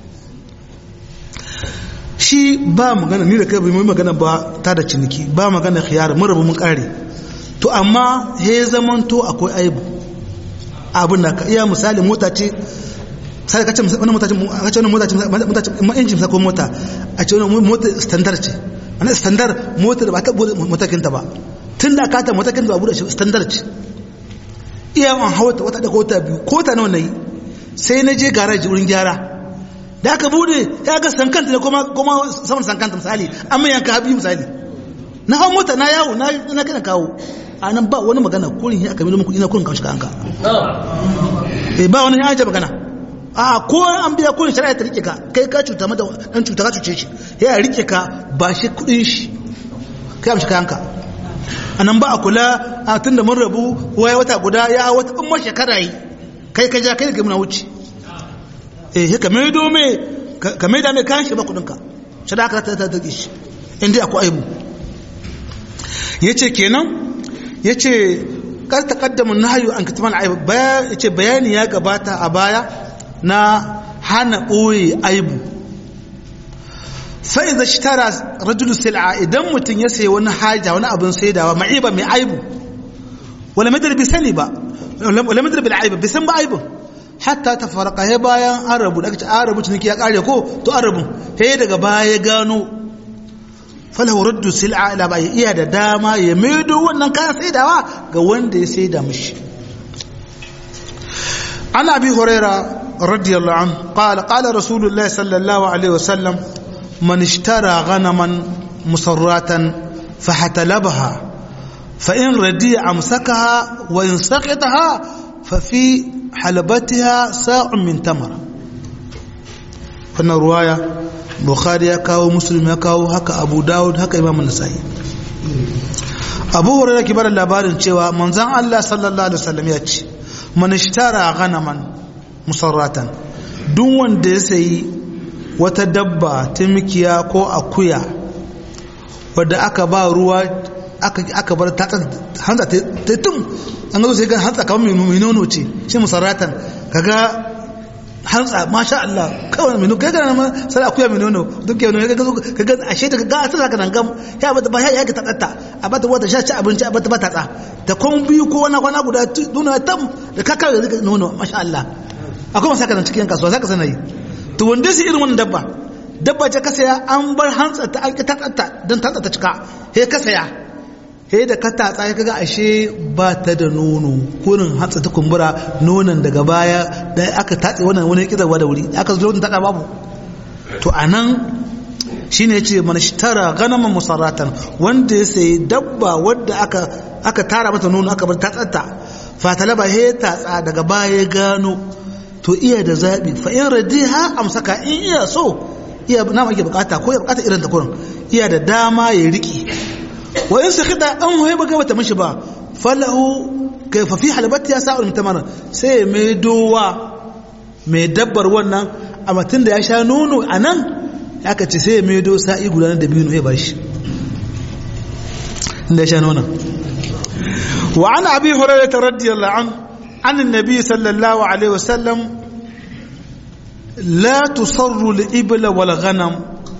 shi ba magana ni da kai bai magana ba ta da ciniki ba magana khiyar mun rabu mun kare to amma he zamanto akwai aibu abin da ka iya misali mota ce sai ka ce wani mota ce ka ce wani mota ce mota ce ma injin ko mota a ce wani mota standard ce ana standard mota da ba ta bude motakin ta ba tun da ka ta motakin ta ba bude standard ce iya an hawa ta wata da kota biyu kota nawa nayi sai na je garage wurin gyara da aka bude ya ga sankanta ne kuma kuma saman sankanta misali amma yanka habi misali na hau mota na yawo na na kana kawo a nan ba wani magana kurin ya aka milo muku ina kurin kawo kanka eh ba wani ya magana a ko an biya kurin shari'a ta rike ka kai ka cuta mata dan cuta ka cuce shi ya rike ka ba shi kudin shi kai amshi kanka a nan ba a kula a tun da mun rabu waya wata guda ya wata in shekara yi kai ka ja kai ga muna wuce eh ka mai dome ka mai da mai kayan shi ba kudin ka shari'a ka ta ta ta shi inda akwai aibu yace kenan ya ce kar taƙaddamin na hayu an katiman aibu ya ce bayani ya gabata a baya na hana ɓoye aibu sai da shi tara rajulu sil'a idan mutum ya sayi wani haja wani abin saidawa ma'iba mai aibu wala madar bi sani ba wala madar bil aibu bi san ba aibu hatta ta farqa he bayan an rabu da kace an rabu ciniki ya kare ko to an rabu he daga baya ya gano falahu raddu sil'a ila bai iya da dama ya maido wannan kayan saidawa ga wanda ya saida mishi an abi huraira radiyallahu anhu qala qala rasulullahi sallallahu alaihi wasallam man ishtara ghanaman musarratan fahatalabaha fa in radiya amsakaha wa in saqitaha fa fi halabatiha sa'un min tamar wannan ruwaya bukhari ya kawo muslim ya kawo haka abu dawud haka imam nasa'i abu hurairah ke bada labarin cewa manzon Allah sallallahu alaihi wasallam ya ce man ishtara ghanaman musarratan duk wanda ya sayi wata dabba ta mikiya ko akuya wadda aka ba ruwa aka aka bar ta hantsa ta tum an zo sai ga hantsa kamar mai nono ce shi musarratan kaga hantsa masha Allah kawai minu kai gana ma sai akuya minu no duk yau ne ka ga ashe ta ga asira ka dangam ya bata ba ya ga tsatta a bata wata sha ci abinci a bata ba tatsa ta kon biyu ko wani kwana guda nuna tam da kaka da nono masha Allah akwai masa kana cikin kasuwa zaka sanayi to wanda su irin wannan dabba dabba ce ka saya an bar hantsa ta an ta tsatta dan ta ta cika he ka saya he da ka tatsa ya kaga ashe ba ta da nono kurin hatsa ta kumbura nonon daga baya da aka tatse wannan wani kizarwa da wuri aka zo ta babu to anan shine yace man ishtara ganaman musarratan wanda ya sayi dabba wadda aka aka tara mata nono aka bar tatsatta fa talaba he tatsa daga baya gano to iya da zabi fa in radiha amsaka in iya so iya na mage bukata ko ya bukata irin ta kurin iya da dama ya riki wa in sakhita an hoye baka bata mishi ba falahu kayfa fi halabati ya sa'ul mutamar sai mai dowa mai dabbar wannan amma tunda ya sha nono anan aka ce sai ya maido sa'i guda na dabino ya bashi inda ya sha nonon wa an abi hurairah radiyallahu an an annabi sallallahu alaihi wasallam la tusarru al-ibla wal ghanam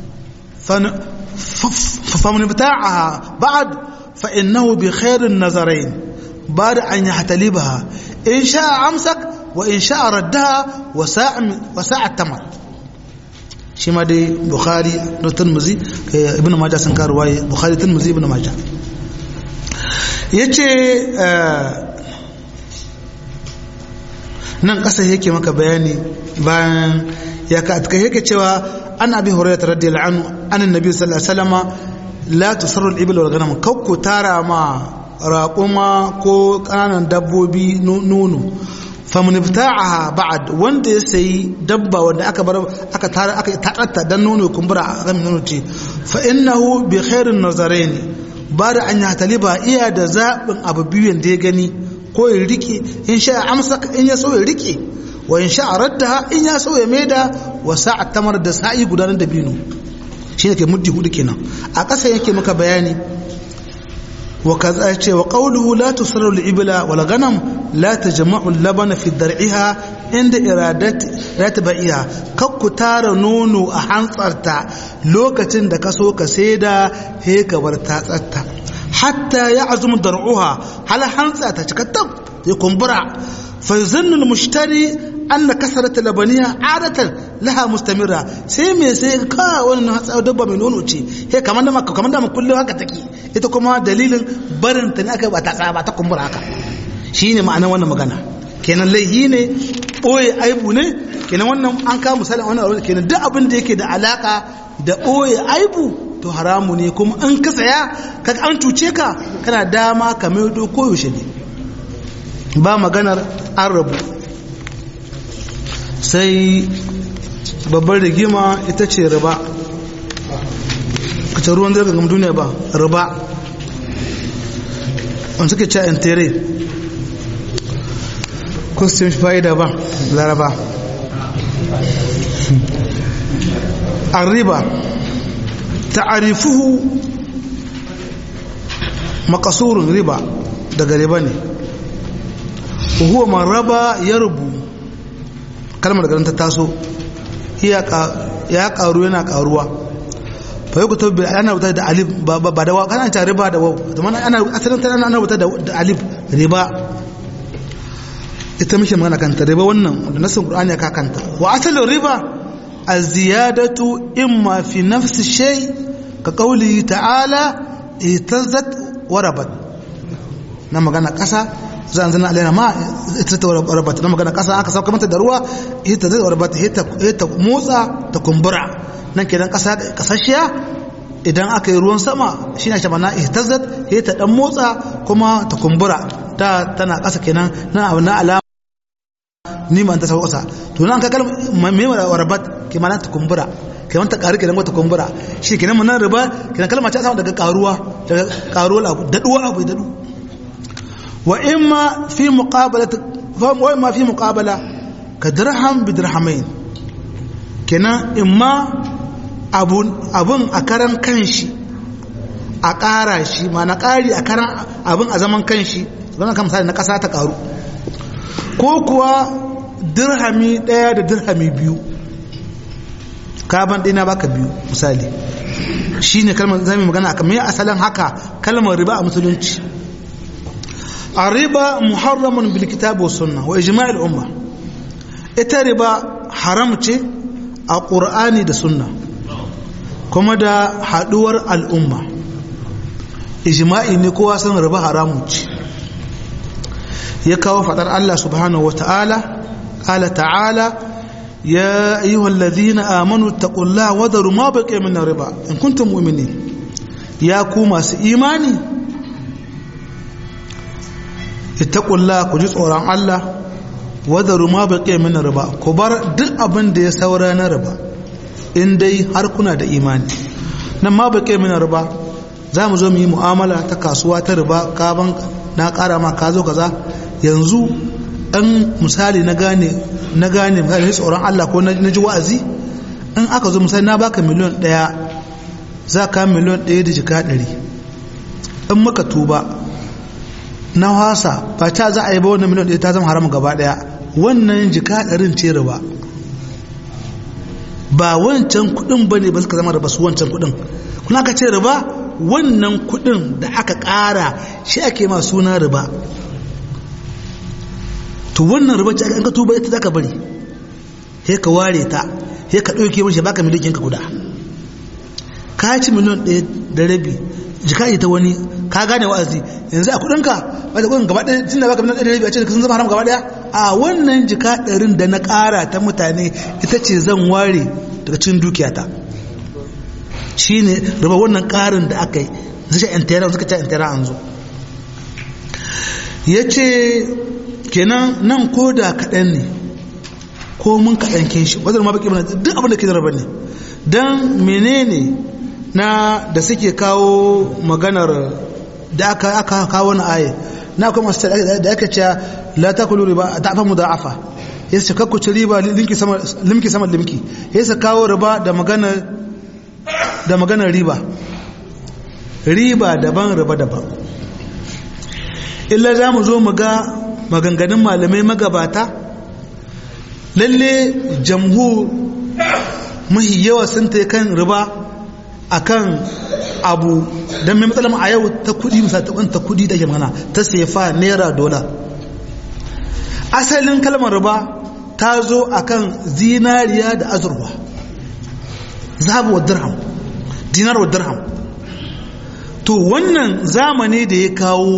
فمن بتاعها بعد فإنه بخير النظرين بعد أن يحتلبها إن شاء أمسك وإن شاء ردها وساع وساع التمر شما دي بخاري ترمذي ابن ماجه سن كارواي بخاري ترمذي ابن ماجه yace nan ƙasa yake maka bayani bayan ya ka yake cewa an abi hurairah radiyallahu anhu an annabi sallallahu alaihi wasallama la tusarru al-ibl wal ghanam kakku tara ma raƙuma ko ƙananan dabbobi nono famun ibta'aha ba'd wanda ya sayi dabba wanda aka bar aka tara aka taɗatta dan nono kumbura a kan nono ce fa innahu bi khairin nazarain ba da an taliba iya da zaɓin abu biyu da ya gani ko ya rike in sha amsa in ya so ya rike wa in sha radda in ya so ya maida wa sa'a tamar da sa'i gudanar da binu shi ne ke muddi hudu kenan a ƙasa yake maka bayani wa kaza ce wa qawluhu la tusarru al-ibla wal ghanam la tajma'u al-labana fi dar'iha inda iradat ratba'iha kakku tara nono a hantsarta lokacin da ka so ka saida he ka bar tatsatta hatta ya'zumu dar'uha hal hantsa ta cika tab ya kumbura fa yuzannu al-mushtari anna kasarata labaniya adatan laha mustamira sai me sai ka wannan hatsa dabba mai nono ce he kamar da maka kamar da maka kullum haka take ita kuma dalilin barin ta ne aka ba ta tsaba ta kumbura haka shine ma'anar wannan magana kenan laihi ne boye aibu ne kenan wannan an kawo misalin wannan aure kenan duk abin da yake da alaka da boye aibu to haramu ne kuma an ka saya kaga an cuce ka kana dama ka mai koyaushe ne ba maganar an rabu sai babbar rigima ita ce riba kace ruwan zai gama duniya ba riba wani suke ce entere ko su fa'ida ba laraba an riba ta'arifuhu makasurun riba daga riba ne huwa man raba ya rubu kalmar garin ta taso ya karu yana karuwa fa yi kuta bi ana rubuta da alif ba da wa kana ta riba da wau zama ana asalin ta ana rubuta da alif riba ita muke magana kanta riba wannan da nasin qur'ani ya kanta wa asalin riba az-ziyadatu imma fi nafsi shay ka qawli ta'ala itazzat wa rabat na magana kasa zan zana alaina ma ita ta warbata na magana kasa aka sauka mata da ruwa ita ta warbata ita motsa ta kumbura nan kenan kasa kasashiya idan aka yi ruwan sama shi na shamana ihtazat ita dan motsa kuma ta kumbura ta tana kasa kenan na abu na alama ni ma ta sauka to nan ka kalma me warbat ke mana ta kumbura kenan ta karu kenan wata kumbura shi kenan mun riba kenan kalma ta samu daga karuwa daga karuwa abu daduwa abu dadu وإما في مقابلة وإما في مقابلة كدرهم بدرهمين كنا إما أبون أبون أكرم كنشي أكارا شي ما نكاري أكرم أبون أزمان كنشي zama kan misali na ƙasa ta ƙaru ko kuwa dirhami ɗaya da dirhami biyu kaban ɗina baka biyu misali shi ne kalmar zami magana a kamar asalin haka kalmar riba a musulunci الربا محرم بالكتاب والسنة وإجماع الأمة ita riba haram ce a ƙur'ani da sunna kuma da haɗuwar al'umma ijma'i ne kowa san riba haramun ce ya kawo faɗar Allah subhanahu wata'ala ƙala ta'ala ya ayyuhal ladhina amanu taqullaha wa daru ma baqiya min riba in kuntum mu'minin ya ku masu imani ittaqullah ku ji tsoron Allah wadaru ma baqiya min riba ku bar duk abin da ya saura na riba in dai har kuna da imani nan ma baqiya min riba za mu zo mu yi mu'amala ta kasuwa ta riba ka ban na ƙara ma ka zo kaza yanzu an misali na gane na gane misali tsoron Allah ko na ji wa'azi in aka zo misali na baka miliyon ɗaya za ka miliyon ɗaya da jika ɗari in muka tuba na hasa ba ta za a yi ba wannan miliyon ɗaya ta zama haramun gaba ɗaya wannan jika ɗarin ce riba ba wancan kuɗin ba ne ba suka zama riba su wancan kuɗin kuna ka ce riba wannan kuɗin da aka ƙara shi ake ma suna riba to wannan riba ce an ka tuba ita za ka bari sai ka ware ta sai ka ɗauke mashi baka miliyan ka guda ka ci miliyan ɗaya da rabi jika ita wani ka gane wa'azi yanzu a kuɗinka ba da kuɗin gaba ɗaya tun da baka miliyan ɗaya da rabi a ce sun zama haram gaba ɗaya a wannan jika ɗarin da na ƙara ta mutane ita ce zan ware daga cikin dukiyata shi ne raba wannan ƙarin da aka yi su ce intera suka ce intera an zo ya ce kenan nan ko da kaɗan ne ko mun kaɗan kin shi wadda ma baki mana duk abin da ke zaraba ne don menene na da suke kawo maganar da aka aka kawo na aye na kuma masu da aka ce la ta kulu riba ta fa mudaafa ya ce kakku ci riba limki sama limki sama limki ya ce kawo riba da magana da maganar riba riba daban riba daban illa za mu zo mu ga maganganun malamai magabata lalle jamhur mahi yawa sun ta kan riba akan abu don mai matsalar a yau ta kudi misali ta kudi da ke magana ta sefa naira dola asalin kalmar riba ta zo akan zinariya da azurwa zabu wa dirham dinar wa dirham to wannan zamani da ya kawo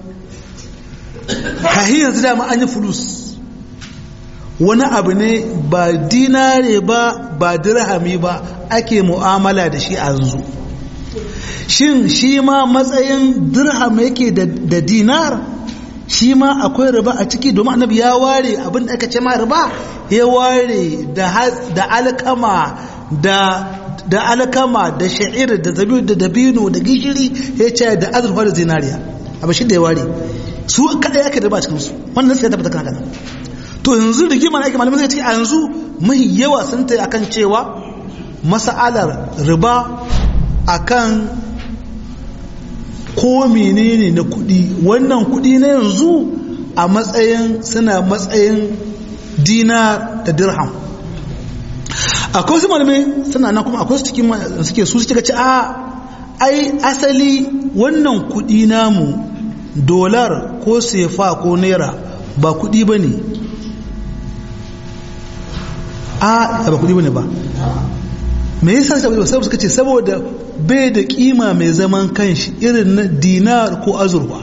kahi yanzu dama an yi fulus wani abu ne ba dinare ba ba dirhami ba ake mu'amala da shi a yanzu shin shi ma matsayin dirham yake da dinar shi ma akwai riba a ciki domin annabi ya ware abin da aka ce ma riba ya ware da alkama da da alkama da sha'ir da zabiru da dabino da gishiri ya ce da azurfa da zinariya abin shi da ya ware su kada yake riba a cikinsu wannan sai ya tabbata kan haka to yanzu rigima na ake malamai suka ce a yanzu mai yawa sun ta akan cewa masa'alar riba akan ko menene na kudi wannan kudi na yanzu a matsayin suna matsayin dinar da dirham akwai su malamai suna nan kuma akwai su cikin suke su suke ce a ai asali wannan kudi namu dolar ko sefa ko naira ba kudi ba ne a ba kudi bane ba me yasa saboda saboda suka ce saboda bai da kima mai zaman kanshi irin na dinar ko azurwa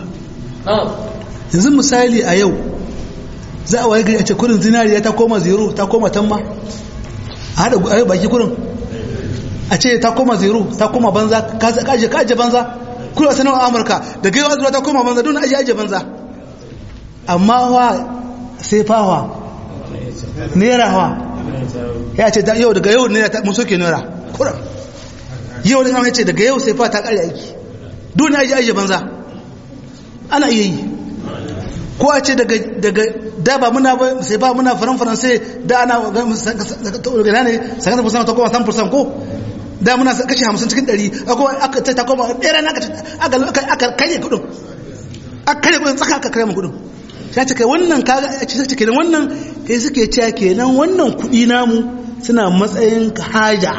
yanzu misali a yau za a waye gari a ce kurin zinariya ta koma zero ta koma tamma a haɗa baki kurin a ce ta koma zero ta koma banza kaje kaje banza kuma sanar amurka da gaiwa azurwa ta koma banza don aje aje banza amma wa sai fawa naira wa ya ce yau daga yau ne mun soke naira kuran yau da ya ce daga yau sai fa ta kare aiki dole aji aji banza ana iya yi ko a ce daga daga da ba muna ba sai ba muna faran faransai da ana ga ne sakan fusan ta koma 100% ko da muna kashi 50 cikin 100 akwai aka ta koma ɗaya na aka aka kare kudin aka kare kudin tsaka aka kare mu kudin sai ce kai wannan kaga a cikin kenan wannan kai suke cewa kenan wannan kuɗi namu suna matsayin haja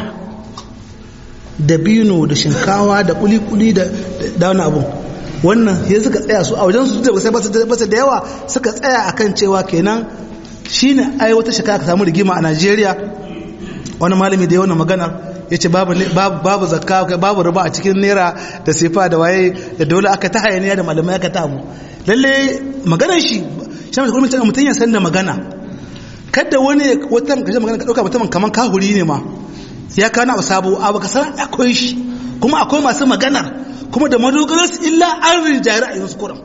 da bino da shinkawa da kuli-kuli da da wani abu wannan sai suka tsaya su a wajen su da sai basu da yawa suka tsaya akan cewa kenan shine ai wata shekara ka samu rigima a Najeriya wani malami da yawan magana ya ce babu zakka babu riba a cikin naira da sefa da waye da dole aka ta hayaniya da malamai aka ta abu lalle maganar shi shi mai kuma mutum ya san da magana kada wani wata kashe magana ka dauka mutumin kaman kahuri ne ma ya kawo na sabo abu ka san akwai shi kuma akwai masu magana kuma da madogarar su illa an rinjaye ra'ayin su kuran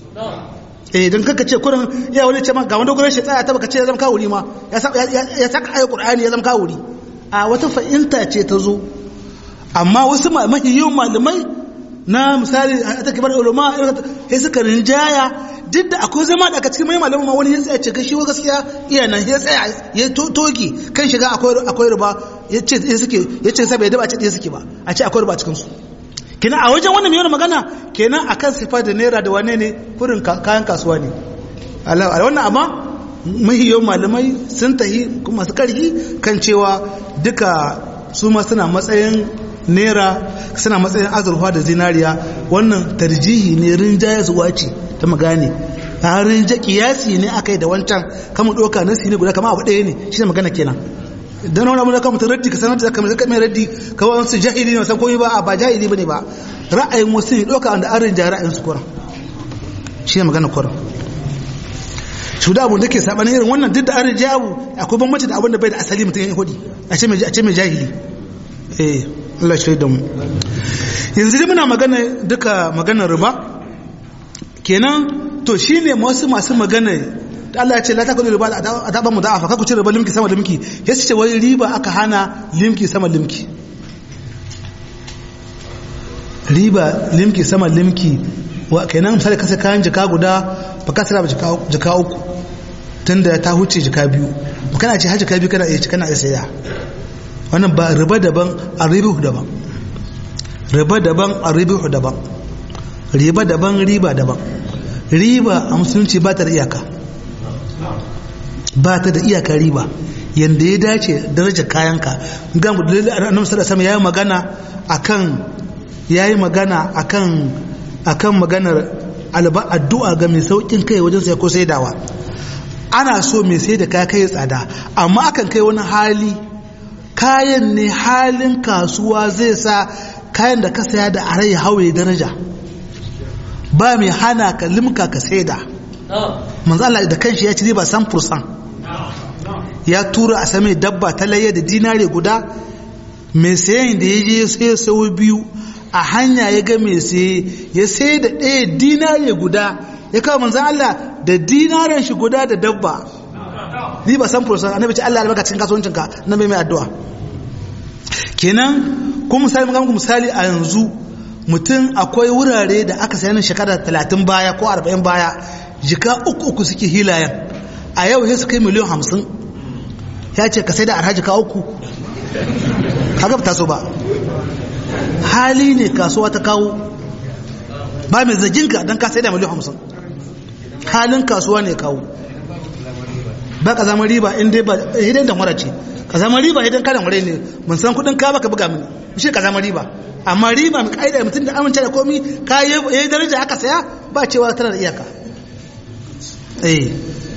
eh dan kaka ce kuran ya wani ce ma ga madogarar shi tsaya ta baka ce ya zama kahuri ma ya saka ayi qur'ani ya zama kahuri a wata fahimta ce ta zo amma wasu mahiyyun malamai na misali a ta kibar ulama ya suka rinjaya duk da akwai zama da aka cikin mai malaman wani ya tsaya ce gashi wa gaskiya iya nan ya tsaya ya toki kan shiga akwai akwai riba ya ce ɗaya suke ya ce sabai da ba ce ɗaya suke ba a ce akwai riba cikin su kenan a wajen wannan mai magana kenan akan sifa da naira da wane ne kurin kayan kasuwa ne a wannan amma mahiyan malamai sun tahi masu karhi kan cewa duka su ma suna matsayin naira suna matsayin azurfa da zinariya wannan tarjihi ne rinjaya zuwa ce ta magane a rinja kiyasi ne aka yi da wancan kama ɗauka na ne guda kama abu ɗaya ne shi ne magana kenan don wani abu da kama raddi ka sanar da kamar zaka mai raddi kawai wasu jahili ne wasan komai ba a ba jahili ba ne ba ra'ayin wasu ne ɗauka wanda an rinja ra'ayin su kuran shi ne magana kuran su da abun da ke saɓanin irin wannan duk da an rinja abu akwai bambanci da abun da bai da asali mutum ya hudi a ce mai jahili eh Allah shi da mu yanzu dai muna magana duka maganar riba kenan to shine wasu masu magana Allah ya ce la takulu riba a taɓa mu da'afa kaku ci riba limki sama limki ya ce wai riba aka hana limki sama limki riba limki sama limki wa kenan misali kasa kayan jika guda ba ka tsira ba jika uku tunda ta huce jika biyu kana ce har jika biyu kana iya ci kana iya saya wannan ba riba daban a ribihu daban riba daban a ribihu daban riba daban riba daban riba a musulunci ba ta da iyaka ba ta da iyaka riba yadda ya dace daraja kayanka ga mu dalilin annabi sallallahu alaihi yayi magana akan yayi magana akan akan maganar alba addu'a ga mai saukin kai wajen sai ko saidawa ana so mai sai da kaya kai tsada amma akan kai wani hali kayan ne halin kasuwa zai sa kayan da ka saya da arai hawaye daraja ba mai hana ka limka ka saida manzo Allah da kanshi ya ci riba san fursan ya tura a same dabba ta laye da dinare guda mai sayan da ya je sai sau biyu a hanya ya ga mai saye ya sai da ɗaya dinare guda ya kawo manzo Allah da dinaren shi guda da dabba ni ba san fursan annabi ce Allah albarka cikin kasuwancinka na mai mai addu'a kenan kuma misali muka misali a yanzu mutum akwai wurare da aka sayi shekara 30 baya ko 40 baya jika uku uku suke hilayen a yau sai su kai miliyan 50 ya ce ka sai da arha jika uku kaga ta so ba hali ne kasuwa ta kawo ba mai zaginka don ka sai da miliyan 50 halin kasuwa ne kawo ba ka zama riba in dai ba hidan da mara ce ka zama riba hidan kadan mure ne mun san kudin ka baka buga mini shi ka zama riba amma riba mai kaida mutum da amince da komi ka yi daraja aka saya ba cewa tana da iyaka eh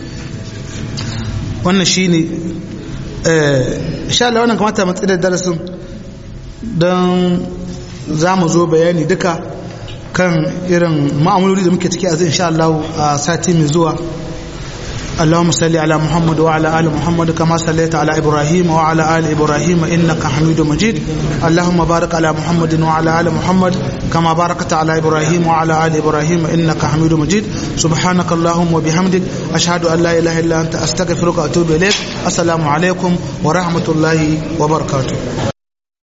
wannan shine eh insha Allah wannan kamata mu tsira darasin dan za mu zo bayani duka kan irin ma'amaloli da muke ciki a zai insha Allah a sati mai zuwa اللهم صل على محمد وعلى ال محمد كما صليت على ابراهيم وعلى ال ابراهيم انك حميد مجيد اللهم بارك على محمد وعلى ال محمد كما باركت على ابراهيم وعلى ال ابراهيم انك حميد مجيد سبحانك اللهم وبحمدك اشهد ان لا اله الا انت استغفرك واتوب اليك السلام عليكم ورحمه الله وبركاته